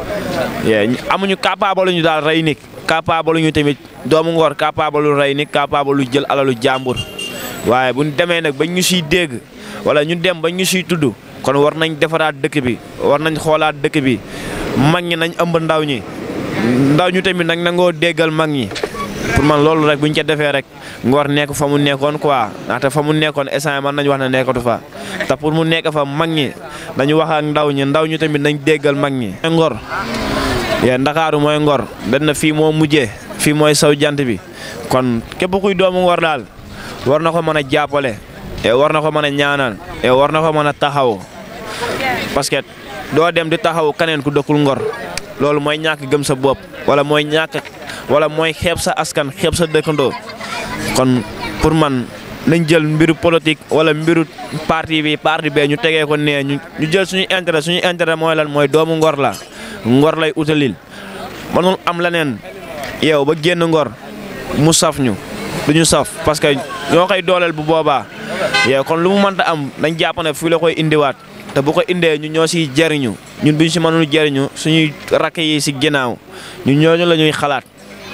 S14: yee amuñu capable ñu daal rey nit capable ñu tamit doomu ngor capable lu rey nit capable lu jël alalu jàmbur waaye bu ñu demee nag ba ñu siy dégg wala ñu dem ba ñu siy tudd kon war nañ defaraat dëkk bi war nañ xoolaat dëkk bi mag ñi nañ ëmb ndaw ñi ndaw ñu tamit nag nangoo déggal mag ñi pour man loolu rek bu ñu ko defee rek ngor nekk fa mu nekkoon quoi ndaxte fa mu nekkoon instant man nañu wax ne nekkatu fa te pour mu nekk fa mag ñi dañu wax ak ndaw ñi ndaw ñu tamit nañ déggal mag ñi ngor yee ndakaaru mooy ngor dañ na fii moo mujjee fii mooy saw jant bi kon képp kuy doomu ngor daal war na ko mën a jàppale war na ko mën a ñaanal war na ko mën a taxaw parce que doo dem di taxaw kaneen ku dëkkul ngor loolu mooy ñàkk gëm sa bopp wala mooy ñàkk wala mooy xeeb sa askan xeeb sa dëkkandoo kon pour man nañ jël mbiru politique wala mbiru parti bi parti bee ñu tegee ko nee ñu ñu jël suñu intérêt suñu intérêt mooy lan mooy doomu ngor la ngor lay utalil mënul am leneen yow ba génn ngor mu saf ñu du ñu saf parce que ñoo koy dooleel bu boobaa yow kon lu mu mënta am dañ jàpp ne fii la koy indiwaat te bu ko indee ñu ñoo siy jariñu ñun bu ñu si mënul jariñu suñuy rakk yi si ginnaaw ñun ñooñu la ñuy xalaat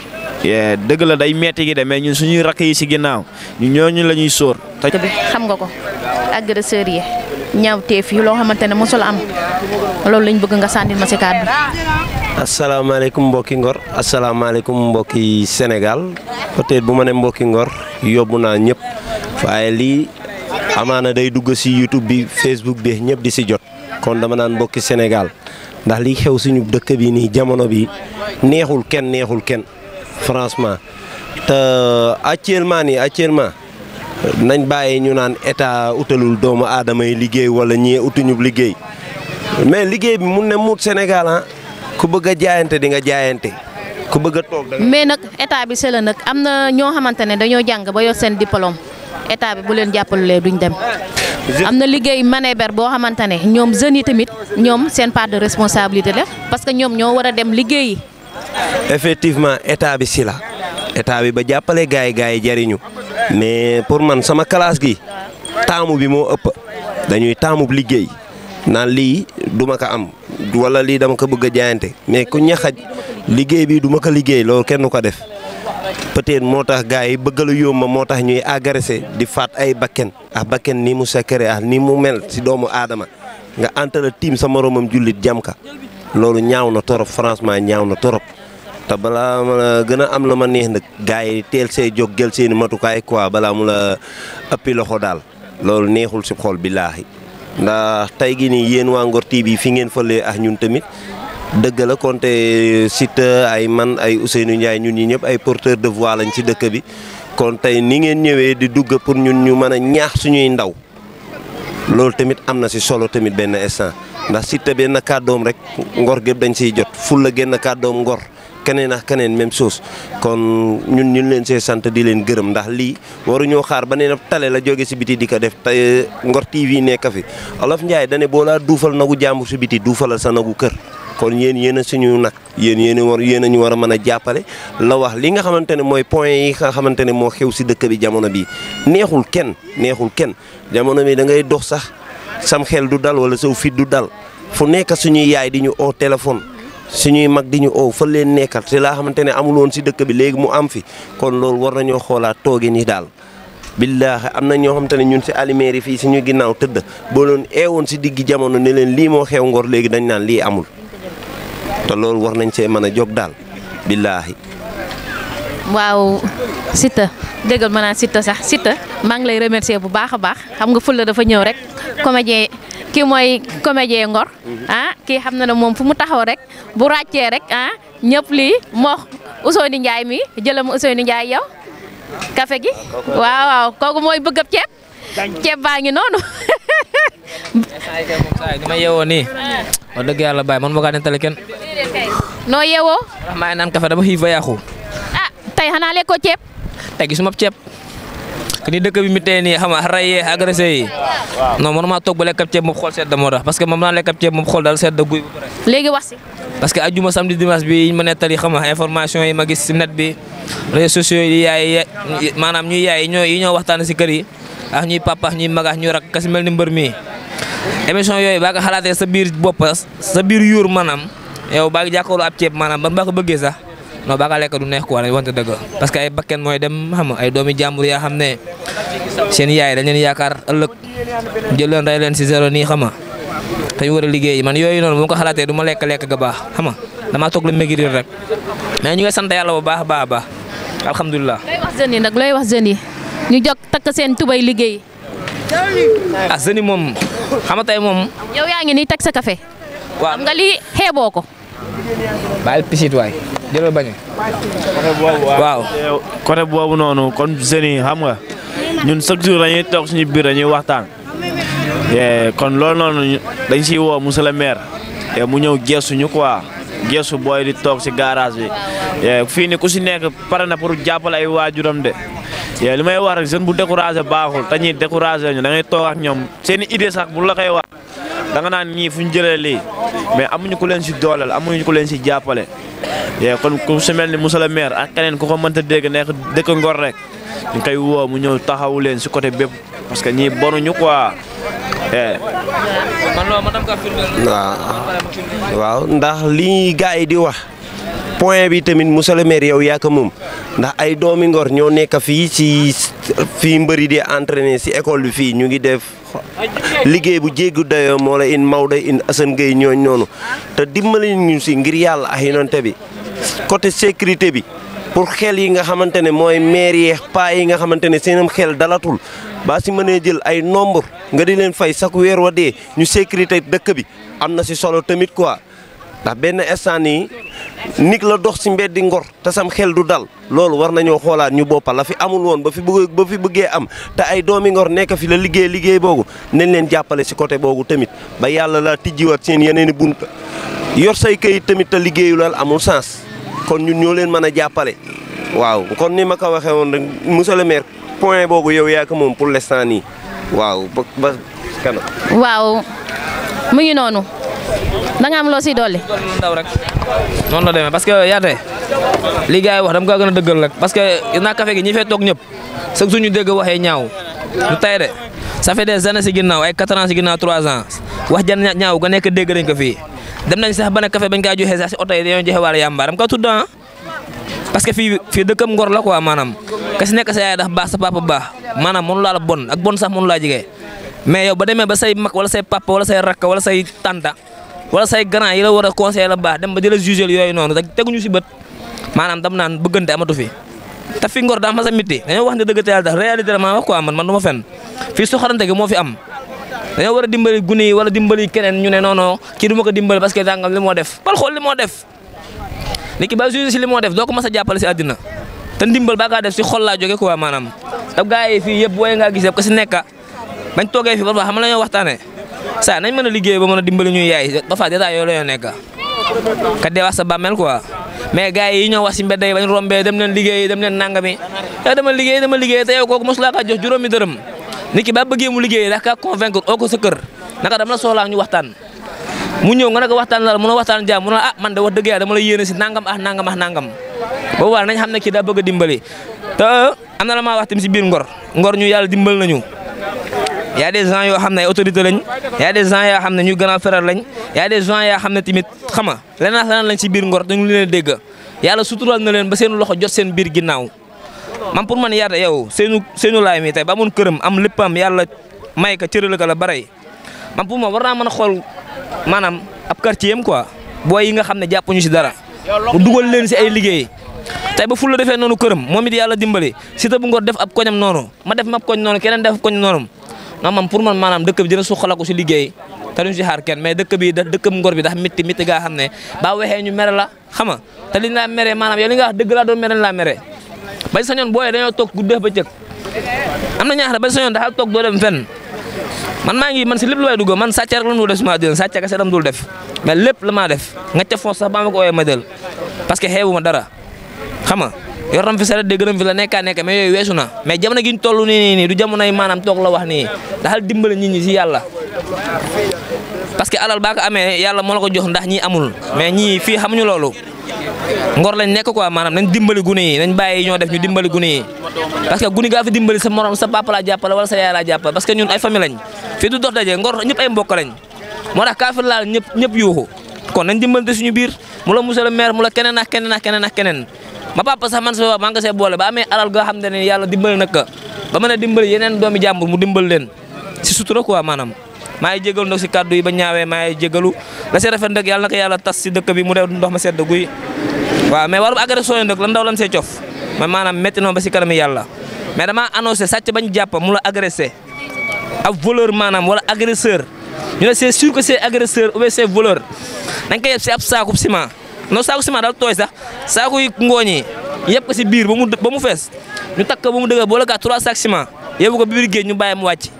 S14: dëgg la day metti gi de mais ñun suñuy rakk yi si ginnaaw ñun ñooñu la ñuy sóor.
S1: bi xam nga ko agresseur yi ñaawteef yi loo xamante ne mosul am loolu lañ bëgg nga sànnil ma si kàddu.
S15: asalaamaaleykum mbokki Ngor asalaamaaleykum mbokki Sénégal peut-être bu ma ne mbokki Ngor yóbbu naa ñëpp waaye lii amaana day dugg ci YouTube bi Facebook bi ñëpp di ci jot kon dama naan mbokki Sénégal ndax li xew suñu dëkk bi nii jamono bi neexul kenn neexul kenn franchement te actuellement nii actuellement nañ bàyyi ñu naan état utalul doomu aadama yi liggéey wala ñii utuñu liggéey mais liggéey bi mun ne muut Sénégal ah ku bëgg a jaayante di nga jaayante ku bëgg a toog da
S1: mais nag état bi c'est la nag am na ñoo xamante ne dañoo jàng ba yor seen diplôme état bi bu leen jàppalulee duñ dem. am na liggéey manéber boo xamante ne ñoom jeunes yi tamit ñoom seen part de responsabilité la parce que ñoom ñoo war a dem liggéeyi.
S15: effectivement état bi si la état bi ba jàppale gars yi gars yi jariñu mais pour man sama classe gi taamu bi moo ëpp dañuy taamu liggéey naan lii duma ko am wala lii dama ko bëgg a jaayante mais ku ñaxaj liggéey bi duma ko liggéey loolu kenn du ko def peut-être moo tax gars yi bëgg lu yomb moo tax ñuy agressé di faat ay bakken ah bakken ni mu secret ah ni mu mel si doomu aadama nga antala tiim sa moromam jullit jam ka loolu ñaaw na torop franchement ñaaw na torop te balaa ma la gën a am la ma neex nag gars yi teel see jóg jël seeni matukaay quoi balaa mu la ëppi loxo daal loolu neexul si xol billaahi ndax tey gi nii yéen waa Ngor TV fi ngeen fëlee ak ñun tamit dëgg la konte Siteu ay man ay Ousseynou Ndiaye ñun ñi ñëpp ay porteur de voix lañ ci dëkk bi kon tey ni ngeen ñëwee di dugg pour ñun ñu mën a ñaax suñuy ndaw loolu tamit am na si solo tamit benn instant ndax Siteu benn kàddoom rek ngor gépp dañ siy jot ful la génn kàddoom ngor keneen ak keneen même chose kon ñun ñun leen see sant di leen gërëm ndax lii waruñoo xaar ba nee na tale la jóge si biti di ko def te Ngor TV nekk fi Olof Ndiaye dane boo laa duufal nagu jàmbur si biti duufalal sa nagu kër kon yéen yéen a suñu nag yéen yéen a war yéen a ñu war a mën a jàppale la wax li nga xamante ne mooy point yi nga xamante ne moo xew si dëkk bi jamono bii neexul kenn neexul kenn jamono bi da ngay dox sax sam xel du dal wala saw fit du dal fu nekk suñuy yaay di ñu oo téléphone suñuy mag di ñu oo fa leen nekkal te laa xamante ne amul woon si dëkk bi léegi mu am fi kon loolu war nañoo xoolaat tooge ni daal billaahi am na ñoo xamante ne ñun si alimeer yi fii suñu ginnaaw tëdd boo doon eewoon si diggi jamono ne leen lii moo xew ngor léegi dañ naan lii amul te loolu war nañ see mën a jóg daal billaahi
S1: waaw Siteu déggal ma naan Siteu sax Siteu maa ngi lay remercier bu baax a baax xam nga fulla dafa ñëw rek comédien kii mooy comédien Ngor ah kii xam na ne moom fu mu taxaw rek bu ràccee rek ah ñëpp lii moo Ousseynou Ndiaye mi jëlam Ousseynou Ndiaye yow café gi waaw waaw kooku mooy bëgg ab ceeb ceeb baa ngi noonu
S16: ni ma yeewoo nii wax dëgg yàlla bàyyi man ma kaa nettali kenn
S1: noo yeewoo
S16: ndax maa ngi naan café dama xiif ba yàqu
S1: ah tey xanaa lekkoo ceeb
S16: tey gisuma ceeb que ni dëkk bi mi tey nii xam nga rayee agressé yi non man maa toog ba lekk ab ceeb moom xool sedd moo tax parce que moom naa lekk ab ceeb moom xool daal sedd guy ba pare
S1: léegi wax si
S16: parce que ajuma samedi dimanche bi ma nettali xam nga information yi ma gis si net bi réseaux sociaux yi yaay maanaam ñuy yaay yi ñoo yi ñoo waxtaan si kër yi ak ñuy papa ak ñuy mag ak ñuy rak kasi mel ni mbër mi émission yooyu baa ko xalaatee sa biir bopp sa biir yuur maanaam yow baa ngi jàkkaarloo ab ceeb maanaam ban baa ko bëggee sax non baa ka lekk du neex quoi dañu wante dëgg parce que ay bakken mooy dem xam nga ay doomi jàmbur yaa xam ne seen yaay dañ leen yaakaar ëllëg jël leen rey leen si zéro nii xam nga te ñu war a liggéey man yooyu noonu bu ma ko xalaatee du ma lekk lekk ga baax xam nga damaa toog la maigrir rek mais ñu ngi sant yàlla bu baax a baax a baax alhamdulilah.
S1: looy wax jeunes yi nag looy wax jeunes yi ñu jóg takk seen tubay liggéey.
S16: ah jeunes yi moom xam nga tey moom.
S1: yow yaa ngi nii teg sa café.
S16: waaw
S1: xam nga lii xeeboo ko.
S16: bàyyil pisit waay jëlal bañ
S14: waaw côté boobu noonu kon jeunes yi xam nga ñun chaque jour dañuy toog suñu biir dañuy waxtaan kon loolu noonu dañ siy woo monsieur le maire mu ñëw geesu ñu quoi geesu booy di toog si garage bi fii ni ku si nekk pare na pour jàppale ay waajuram de li may wax rek jeune bu découragé baaxul te ñuy découragé ñu da ngay toog ak ñoom seen i idée sax bu la koy wax da nga naan ñii fu ñu jëlee lii mais amuñu ku leen si dooleel amuñu ku leen si jàppale yee kon ku si mel ni monsieur le maire ak keneen ku ko mënta dégg nekk dëkk Ngor rek ñu koy woo mu ñëw taxawu leen si côté bépp parce que ñii bonuñu quoi.
S16: man loolu ma dem ka firndeel.
S15: waaw waaw ndax lii gars yi di wax point bi tamit monsieur le maire yow yaa ko moom ndax ay doomi Ngor ñoo nekk fii ci fii mbëri di entraîner ci école bi fii ñu ngi def liggéey bu jéggu dayoo moo la in Maodo in Assane Gueye ñooñ noonu te dimbali ñu ci ngir yàlla ak yonante bi côté sécurité bi pour xel yi nga xamante ne mooy maire yeex paa yi nga xamante ne seenam xel dalatul baa si mënee jël ay nombre nga di leen fay chaque weer wa dee ñu sécurité dëkk bi am na si solo tamit quoi ndax benn instant nii nit la dox si mbeddi Ngor te sam xel du dal loolu war nañoo xoolaat ñu boppal la fi amul woon ba fi bëgg ba fi bëggee am te ay doomi Ngor nekk fi la liggéey liggéey boobu nañ leen jàppale si côté boobu tamit ba yàlla laa tijjiwaat seen yeneen i bunt yor say këyit tamit te liggéeyu lal amul sens kon ñun ñoo leen mën a jàppale waaw kon ni ma ko waxee woon rek monsieur le maire point boobu yow yaa ko moom pour l'instant nii waaw ba ba kanam.
S1: waaw mu ngi noonu da nga am loo si dolli.
S16: ndaw rek noonu la demee parce que yaate li gars yi wax dama ko gën a dëggal rek parce que naa café gi ñi fee toog ñëpp chaque jour ñu dégg waxee ñaaw du tay de ça fait des années si ginnaaw ay 4 ans si ginnaaw 3 ans wax jan ñaaw ga nekk dégg nañ ko fii dem nañ sax ba ne café bañ kaa joxee sax si oto yi dañoo joxe wàllu yàmba dama ko tudd ah parce que fii fii dëkkam ngor la quoi maanaam ka si nekk sa yaay dafa baax sa papa baax maanaam mënu laa la bon ak bon sax mënu laa jigee mais yow ba demee ba say mag wala say papa wala say rakk wala say tanta wala say grand yi la war a conseiller la baax dem ba di la juger yooyu noonu te teguñu si bët maanaam dam naan bëggante amatu fi te fi ngor daa ma sa mitti dañoo wax ne dëgg te yàlla tax réalité la maa wax quoi man man du ma fen fii soxarante gi moo fi am dañoo war a dimbali gune yi wala dimbali keneen ñu ne non non kii du ma ko dimbali parce que dangam li moo def bal xool li moo def nit ki ba juger si li moo def doo ko mas a jàppale si àddina te ndimbal baa kaa def si xol laa jóge quoi maanaam te gars yi fii yëpp booy ngaa gis yëpp ko si nekka bañ toogee fi ba fa xam la ñoo waxtaanee saa nañ mën a liggéey ba mën a dimbali ñuy yaay ba fa détail yooyu la ñoo nekk ka dee wax sa bàmmeel quoi mais gars yi ñoo wax si mbedd yi bañ rombee dem leen liggéey dem leen nangami yow dama liggéey dama liggéey te yow kooku mosu laa kaa jox juróomi dërëm nit ki ba bëggee mu liggéey daa kaa convaincre oo ko sa kër naka dama la soxlaa ñu waxtaan mu ñëw nga ne ko waxtaan la mun a waxtaan jaam mun a ah man de wax dëgg yàlla dama la yéene si nangam ah nangam ah nangam boobu war nañ xam ne kii daa bëgg a dimbali te am na la maa wax tamit si biir ngor ngor ñu yàlla dimbal nañu y a des gens yoo xam ne ay autorité lañ y a des gens yoo xam ne ñu grand frère lañ y a des gens yoo xam ne tamit xama leneen leneen lañ si biir ngor dañu leen dégg yàlla sutural na leen ba seen loxo jot seen biir ginnaaw man pour man yaata yow seenu seenu laay mi tey ba amoon këram am léppam yàlla may ka cërale ka la bare man pour man war naa mën a xool maanaam ab quartier am quoi booy yi nga xam ne jàppuñu si dara mu dugal leen si ay liggéey tey ba ful la defee noonu këram moom it yàlla dimbali si ta bu ngor def ab koñam noonu ma def ma ab koñ noonu keneen def ab koñ noonu non man pour man maanaam dëkk bi dina suqalaku si liggéey te duñ si xaar kenn mais dëkk bi da dëkkam ngor bi dax mitti mitti gaa xam ne ba waxee ñu mere la xama te liñ laa mere maanaam yow li nga wax dëgg laa doon mere laa mere bañ sañoon booyee dañoo toog guddeex ba cëg am na ñaax bañ sañoon daxal toog doo dem fenn man maa ngi man si lépp lu may dugg man sàcc rek la dul def suma dén sàcc kese dam dul def mais lépp la maa def nga ca foos sax ba ma ko ooyee ma del parce que xeebu ma dara xam nga yor nam fi saret dégg nam fi la nekkaa nekk mais yooyu weesu na mais jamono gi ñu toll nii nii nii du jamono yi maanaam toog la wax nii daxal dimbale nit ñi si yàlla parce que alal baa ko amee yàlla moo la ko jox ndax ñii amul mais ñii fii xamuñu loolu ngor lañ nekk quoi maanaam nañ dimbali gune yi nañ bàyyi ñoo def ñu dimbali gune yi parce que gune gaa fi dimbali sa morom sa papa laa jàppale wala sa yaay laa jàppale parce que ñun ay famille lañ fii du dox daje ngor ñëpp ay mbokk lañ moo tax kaa fi laal ñëpp ñëpp yuuxu kon nañ dimbalante suñu biir mu la monsieur le maire mu la keneen ak keneen ak keneen ak keneen ma papa sax man sa maa nga see boole ba amee alal goo xam ne yàlla dimbali nag ba mën a dimbali yeneen doomi jàmbur mu dimbali leen si sutura quoi maanaam maa ngi jégalu nag si kàddu yi ba ñaawee maa ngi jégalu la si rafet nag yàlla na ko yàlla tas si dëkk bi mu dee ndox ma sedd guy waaw mais warum agression yi nag lan ndaw lan see cof mais maanaam métti na ba si kanam yàlla mais dama annoncé sàcc bañ jàpp mu la agressé ab voleur maanaam wala agresseur ñu ne c'est sûr que c'est agresseur ou bien c'est voleur dañ koy yeb si ab saakub ciment non saaku ciment daal tooy sax saaku yi ngooñ yi yëpp ko si biir ba mu ba mu fees ñu takk ba mu dëgër boole kaa trois sacs ciment yóbbu ko biir géej ñu bàyyi mu wàcc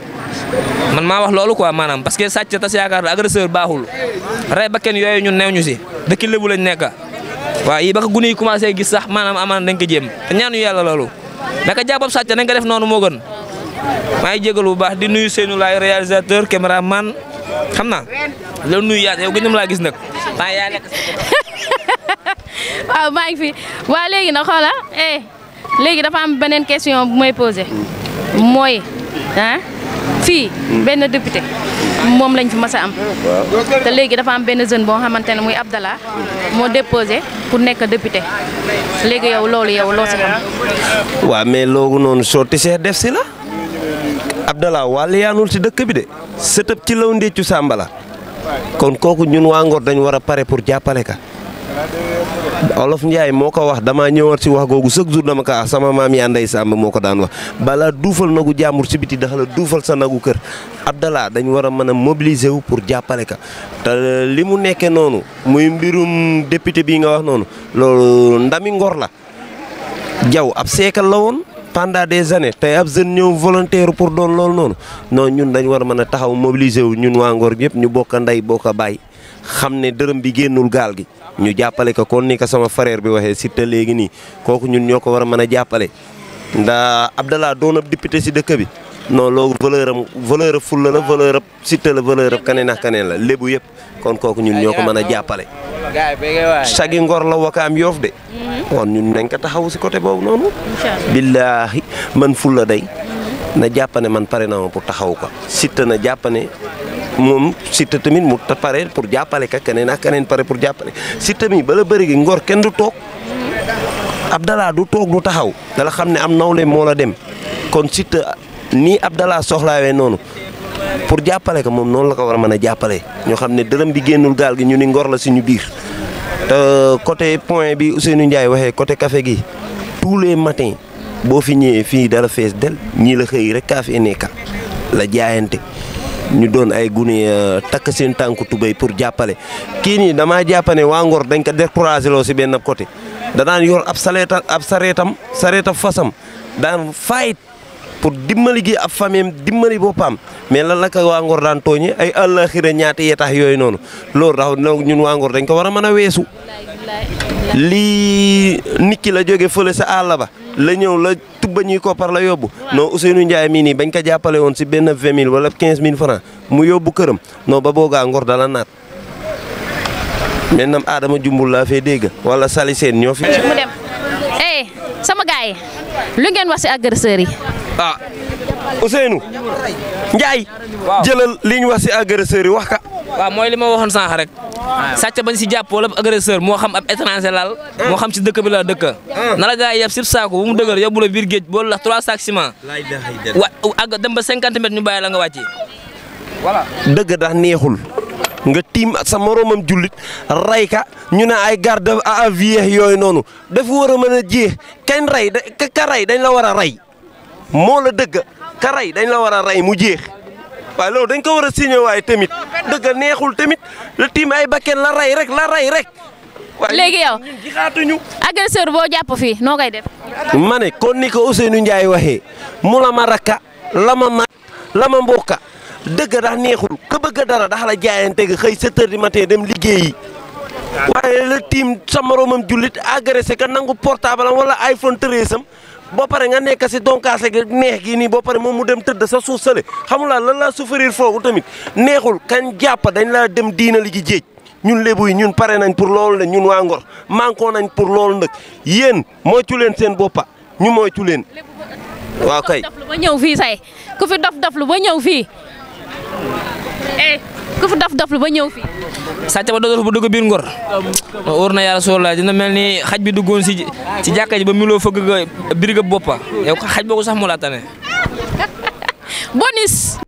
S16: man maa wax loolu quoi maanaam parce que sàcc tas yaakaar agresseur baaxul rey ba kenn yooyu ñun neew ñu si dëkk lébu lañ nekk waaw yi ba ko gune yi commencé gis sax maanaam amaan dañ ko jéem te ñaanu yàlla loolu mais ka jàppab sàcc nañ ko def noonu moo gën maa ngi jégalu bu baax di nuyu Seynou Laay réalisateur caméraman xam naa loolu nuyu yaat yow gën na laa gis nag yaa nekk
S1: waaw maa ngi fi waaw léegi nag xoola eh léegi dafa am beneen question bu may posé mooy ah fii benn député moom lañ fi mas a am te léegi dafa am benn jeune boo xamante ne muy Abdallah moo déposé pour nekk député léegi yow loolu yow loo si xam
S15: waaw mais loogu noonu sotti see def si la Abdallah wàll yaanul si dëkk bi de sëtëb ci law ndéccu sàmbala kon kooku ñun waa Ngor dañ war a pare pour jàppale ka Olof Ndiaye moo ko wax damaa ñëwaat si wax googu chaque jour dama ko wax sama maam yaa ndey Sàmb moo ko daan wax balaa duufal nagu jàmbur si biti dafa la duufal sa nagu kër Abdallah dañ war a mën a mobiliser wu pour jàppale ka te li mu nekkee noonu muy mbirum député bii nga wax noonu loolu ndami Ngor la jaw ab seekal la woon pendant des années tey ab jeune ñëw volontaire pour doon loolu noonu non ñun dañ war a mën a taxaw mobiliser wu ñun waa Ngor ñëpp ñu bokk ndey bokk a bàyyi xam ne dërëm bi génnul gaal gi ñu jàppale ko kon ni ko sama frère bi waxee Siteu léegi nii kooku ñun ñoo ko war a mën a jàppale ndax Abdallah doon ab député si dëkk bi non loolu valeur am valeur ab fulla la valeur ab Siteu la valeur ab kaneen ak kaneen la lébu yëpp kon kooku ñun ñoo ko mën a jàppale sagi Ngor la wakaam yoof de kon ñun nañ ko taxaw si côté boobu noonu billaahi man fulla day na jàppane man pare na ma pour taxaw ko Siteu na jàppane moom Siteu tamit mu pare pour jàppale ka keneen ak keneen pare pour jàppale Siteu mi bala bëri gi Ngor kenn du toog Abdallah du toog du taxaw dala xam ne am nawle moo la dem kon Siteu nii Abdallah soxlaawee noonu pour jàppale ko moom noonu la ko war a mën a jàppale ñoo xam ne dërëm bi génnul gaal gi ñu ni Ngor la suñu biir te côté point bi Ousseynou Ndiaye waxee côté café gi tous les matins boo fi ñëwee fii dala fees del ñii la xëy rek kaa fi nekka la jaayante ñu doon ay gune takk seen tànku tubéy pour jàppale kii nii damaa jàppane waa Ngor dañ ko découragé loo si benn côté da daan yor ab sareeta ab sareetam sareeta fasam daan fayit pour dimbali gi ab famille dimbali boppam mais lan la ko waa Ngor daan tooñe ay àllaxira ñaati yetax yooyu noonu loolu tax ñun waa Ngor dañ ko war a mën a weesu lii nit ki la jóge fële sa àll ba la ñëw la tubba ñuy koppar la yóbbu non Ousseynou Ndiaye mii nii bañ ko jàppale woon si benn vingt mille wala quinze mille francs mu yóbbu këram non ba boogaa Ngor dala naat maintenant Adama Jumbul laa fee dégg wala Sali Seen ñoo fi.
S1: mu dem eh sama gars yi lu ngeen wax si agresseurs yi.
S15: ah Ousseynou Ndiaye. jëlal li ñu wax si agresseurs yi wax ka.
S16: waaw mooy li ma waxoon sànq rek sàcc bañ si jàpp wala agresseur moo xam ab étranger laal moo xam si dëkk bi la dëkk na la gaa yi yeb sib saako bu mu dëgër yóbbu la biir géej boolu la trois sacs ciment wa ak dem ba cinquante mètres ñu bàyyi la nga wàcci voilà
S15: dëgg dax neexul nga tiim sa moromam jullit ray ka ñu ne ay garde à vue yooyu noonu dafa war a mën a jeex kañ ray da ka ray dañ la war a ray moo la dëgg ka ray dañ la war a ray mu jeex waaye loolu dañ ko war a signé waaye tamit dëgg neexul tamit la tiim ay bakken la ray rek la ray rek.
S1: léegi yow
S15: xaatuñu
S1: agresseur boo jàpp fii noo koy def.
S15: ma ne kon ni ko Ousseynou Ndiaye waxee mu la ma rakka la ma mag la ma mbokka dëgg dax neexul ka bëgg dara dax la jaayante ga xëy 7 heures du matin dem liggéeyi waaye la tiim sa moromam jullit agressé ka nangu portable am wala iPhone 13 am boo pare nga nekk si donkaase gi neex gi nii boo pare moom mu dem tëdd sa suuf sale xamulaa lan laa souffrir foofu tamit neexul kañ jàpp dañ laa dem diina li gi jéej ñun lébu yi ñun pare nañ pour loolu la ñun waa Ngor manqué nañ pour loolu nag yéen moytu leen seen boppa ñu moytu leen waaw kay.
S1: dof lu ba ñëw fii say ku fi dof dof lu ba ñëw fii eh ku fi dof dof lu ba ñëw fii.
S16: sàcc ba doon bu dugg biir Ngor wóor na yàlla soo la dina mel ni xaj bi duggoon si si jàkka ji ba miloo fëgg ga biir ga boppa yow xaj boobu sax moo la tane
S1: bonus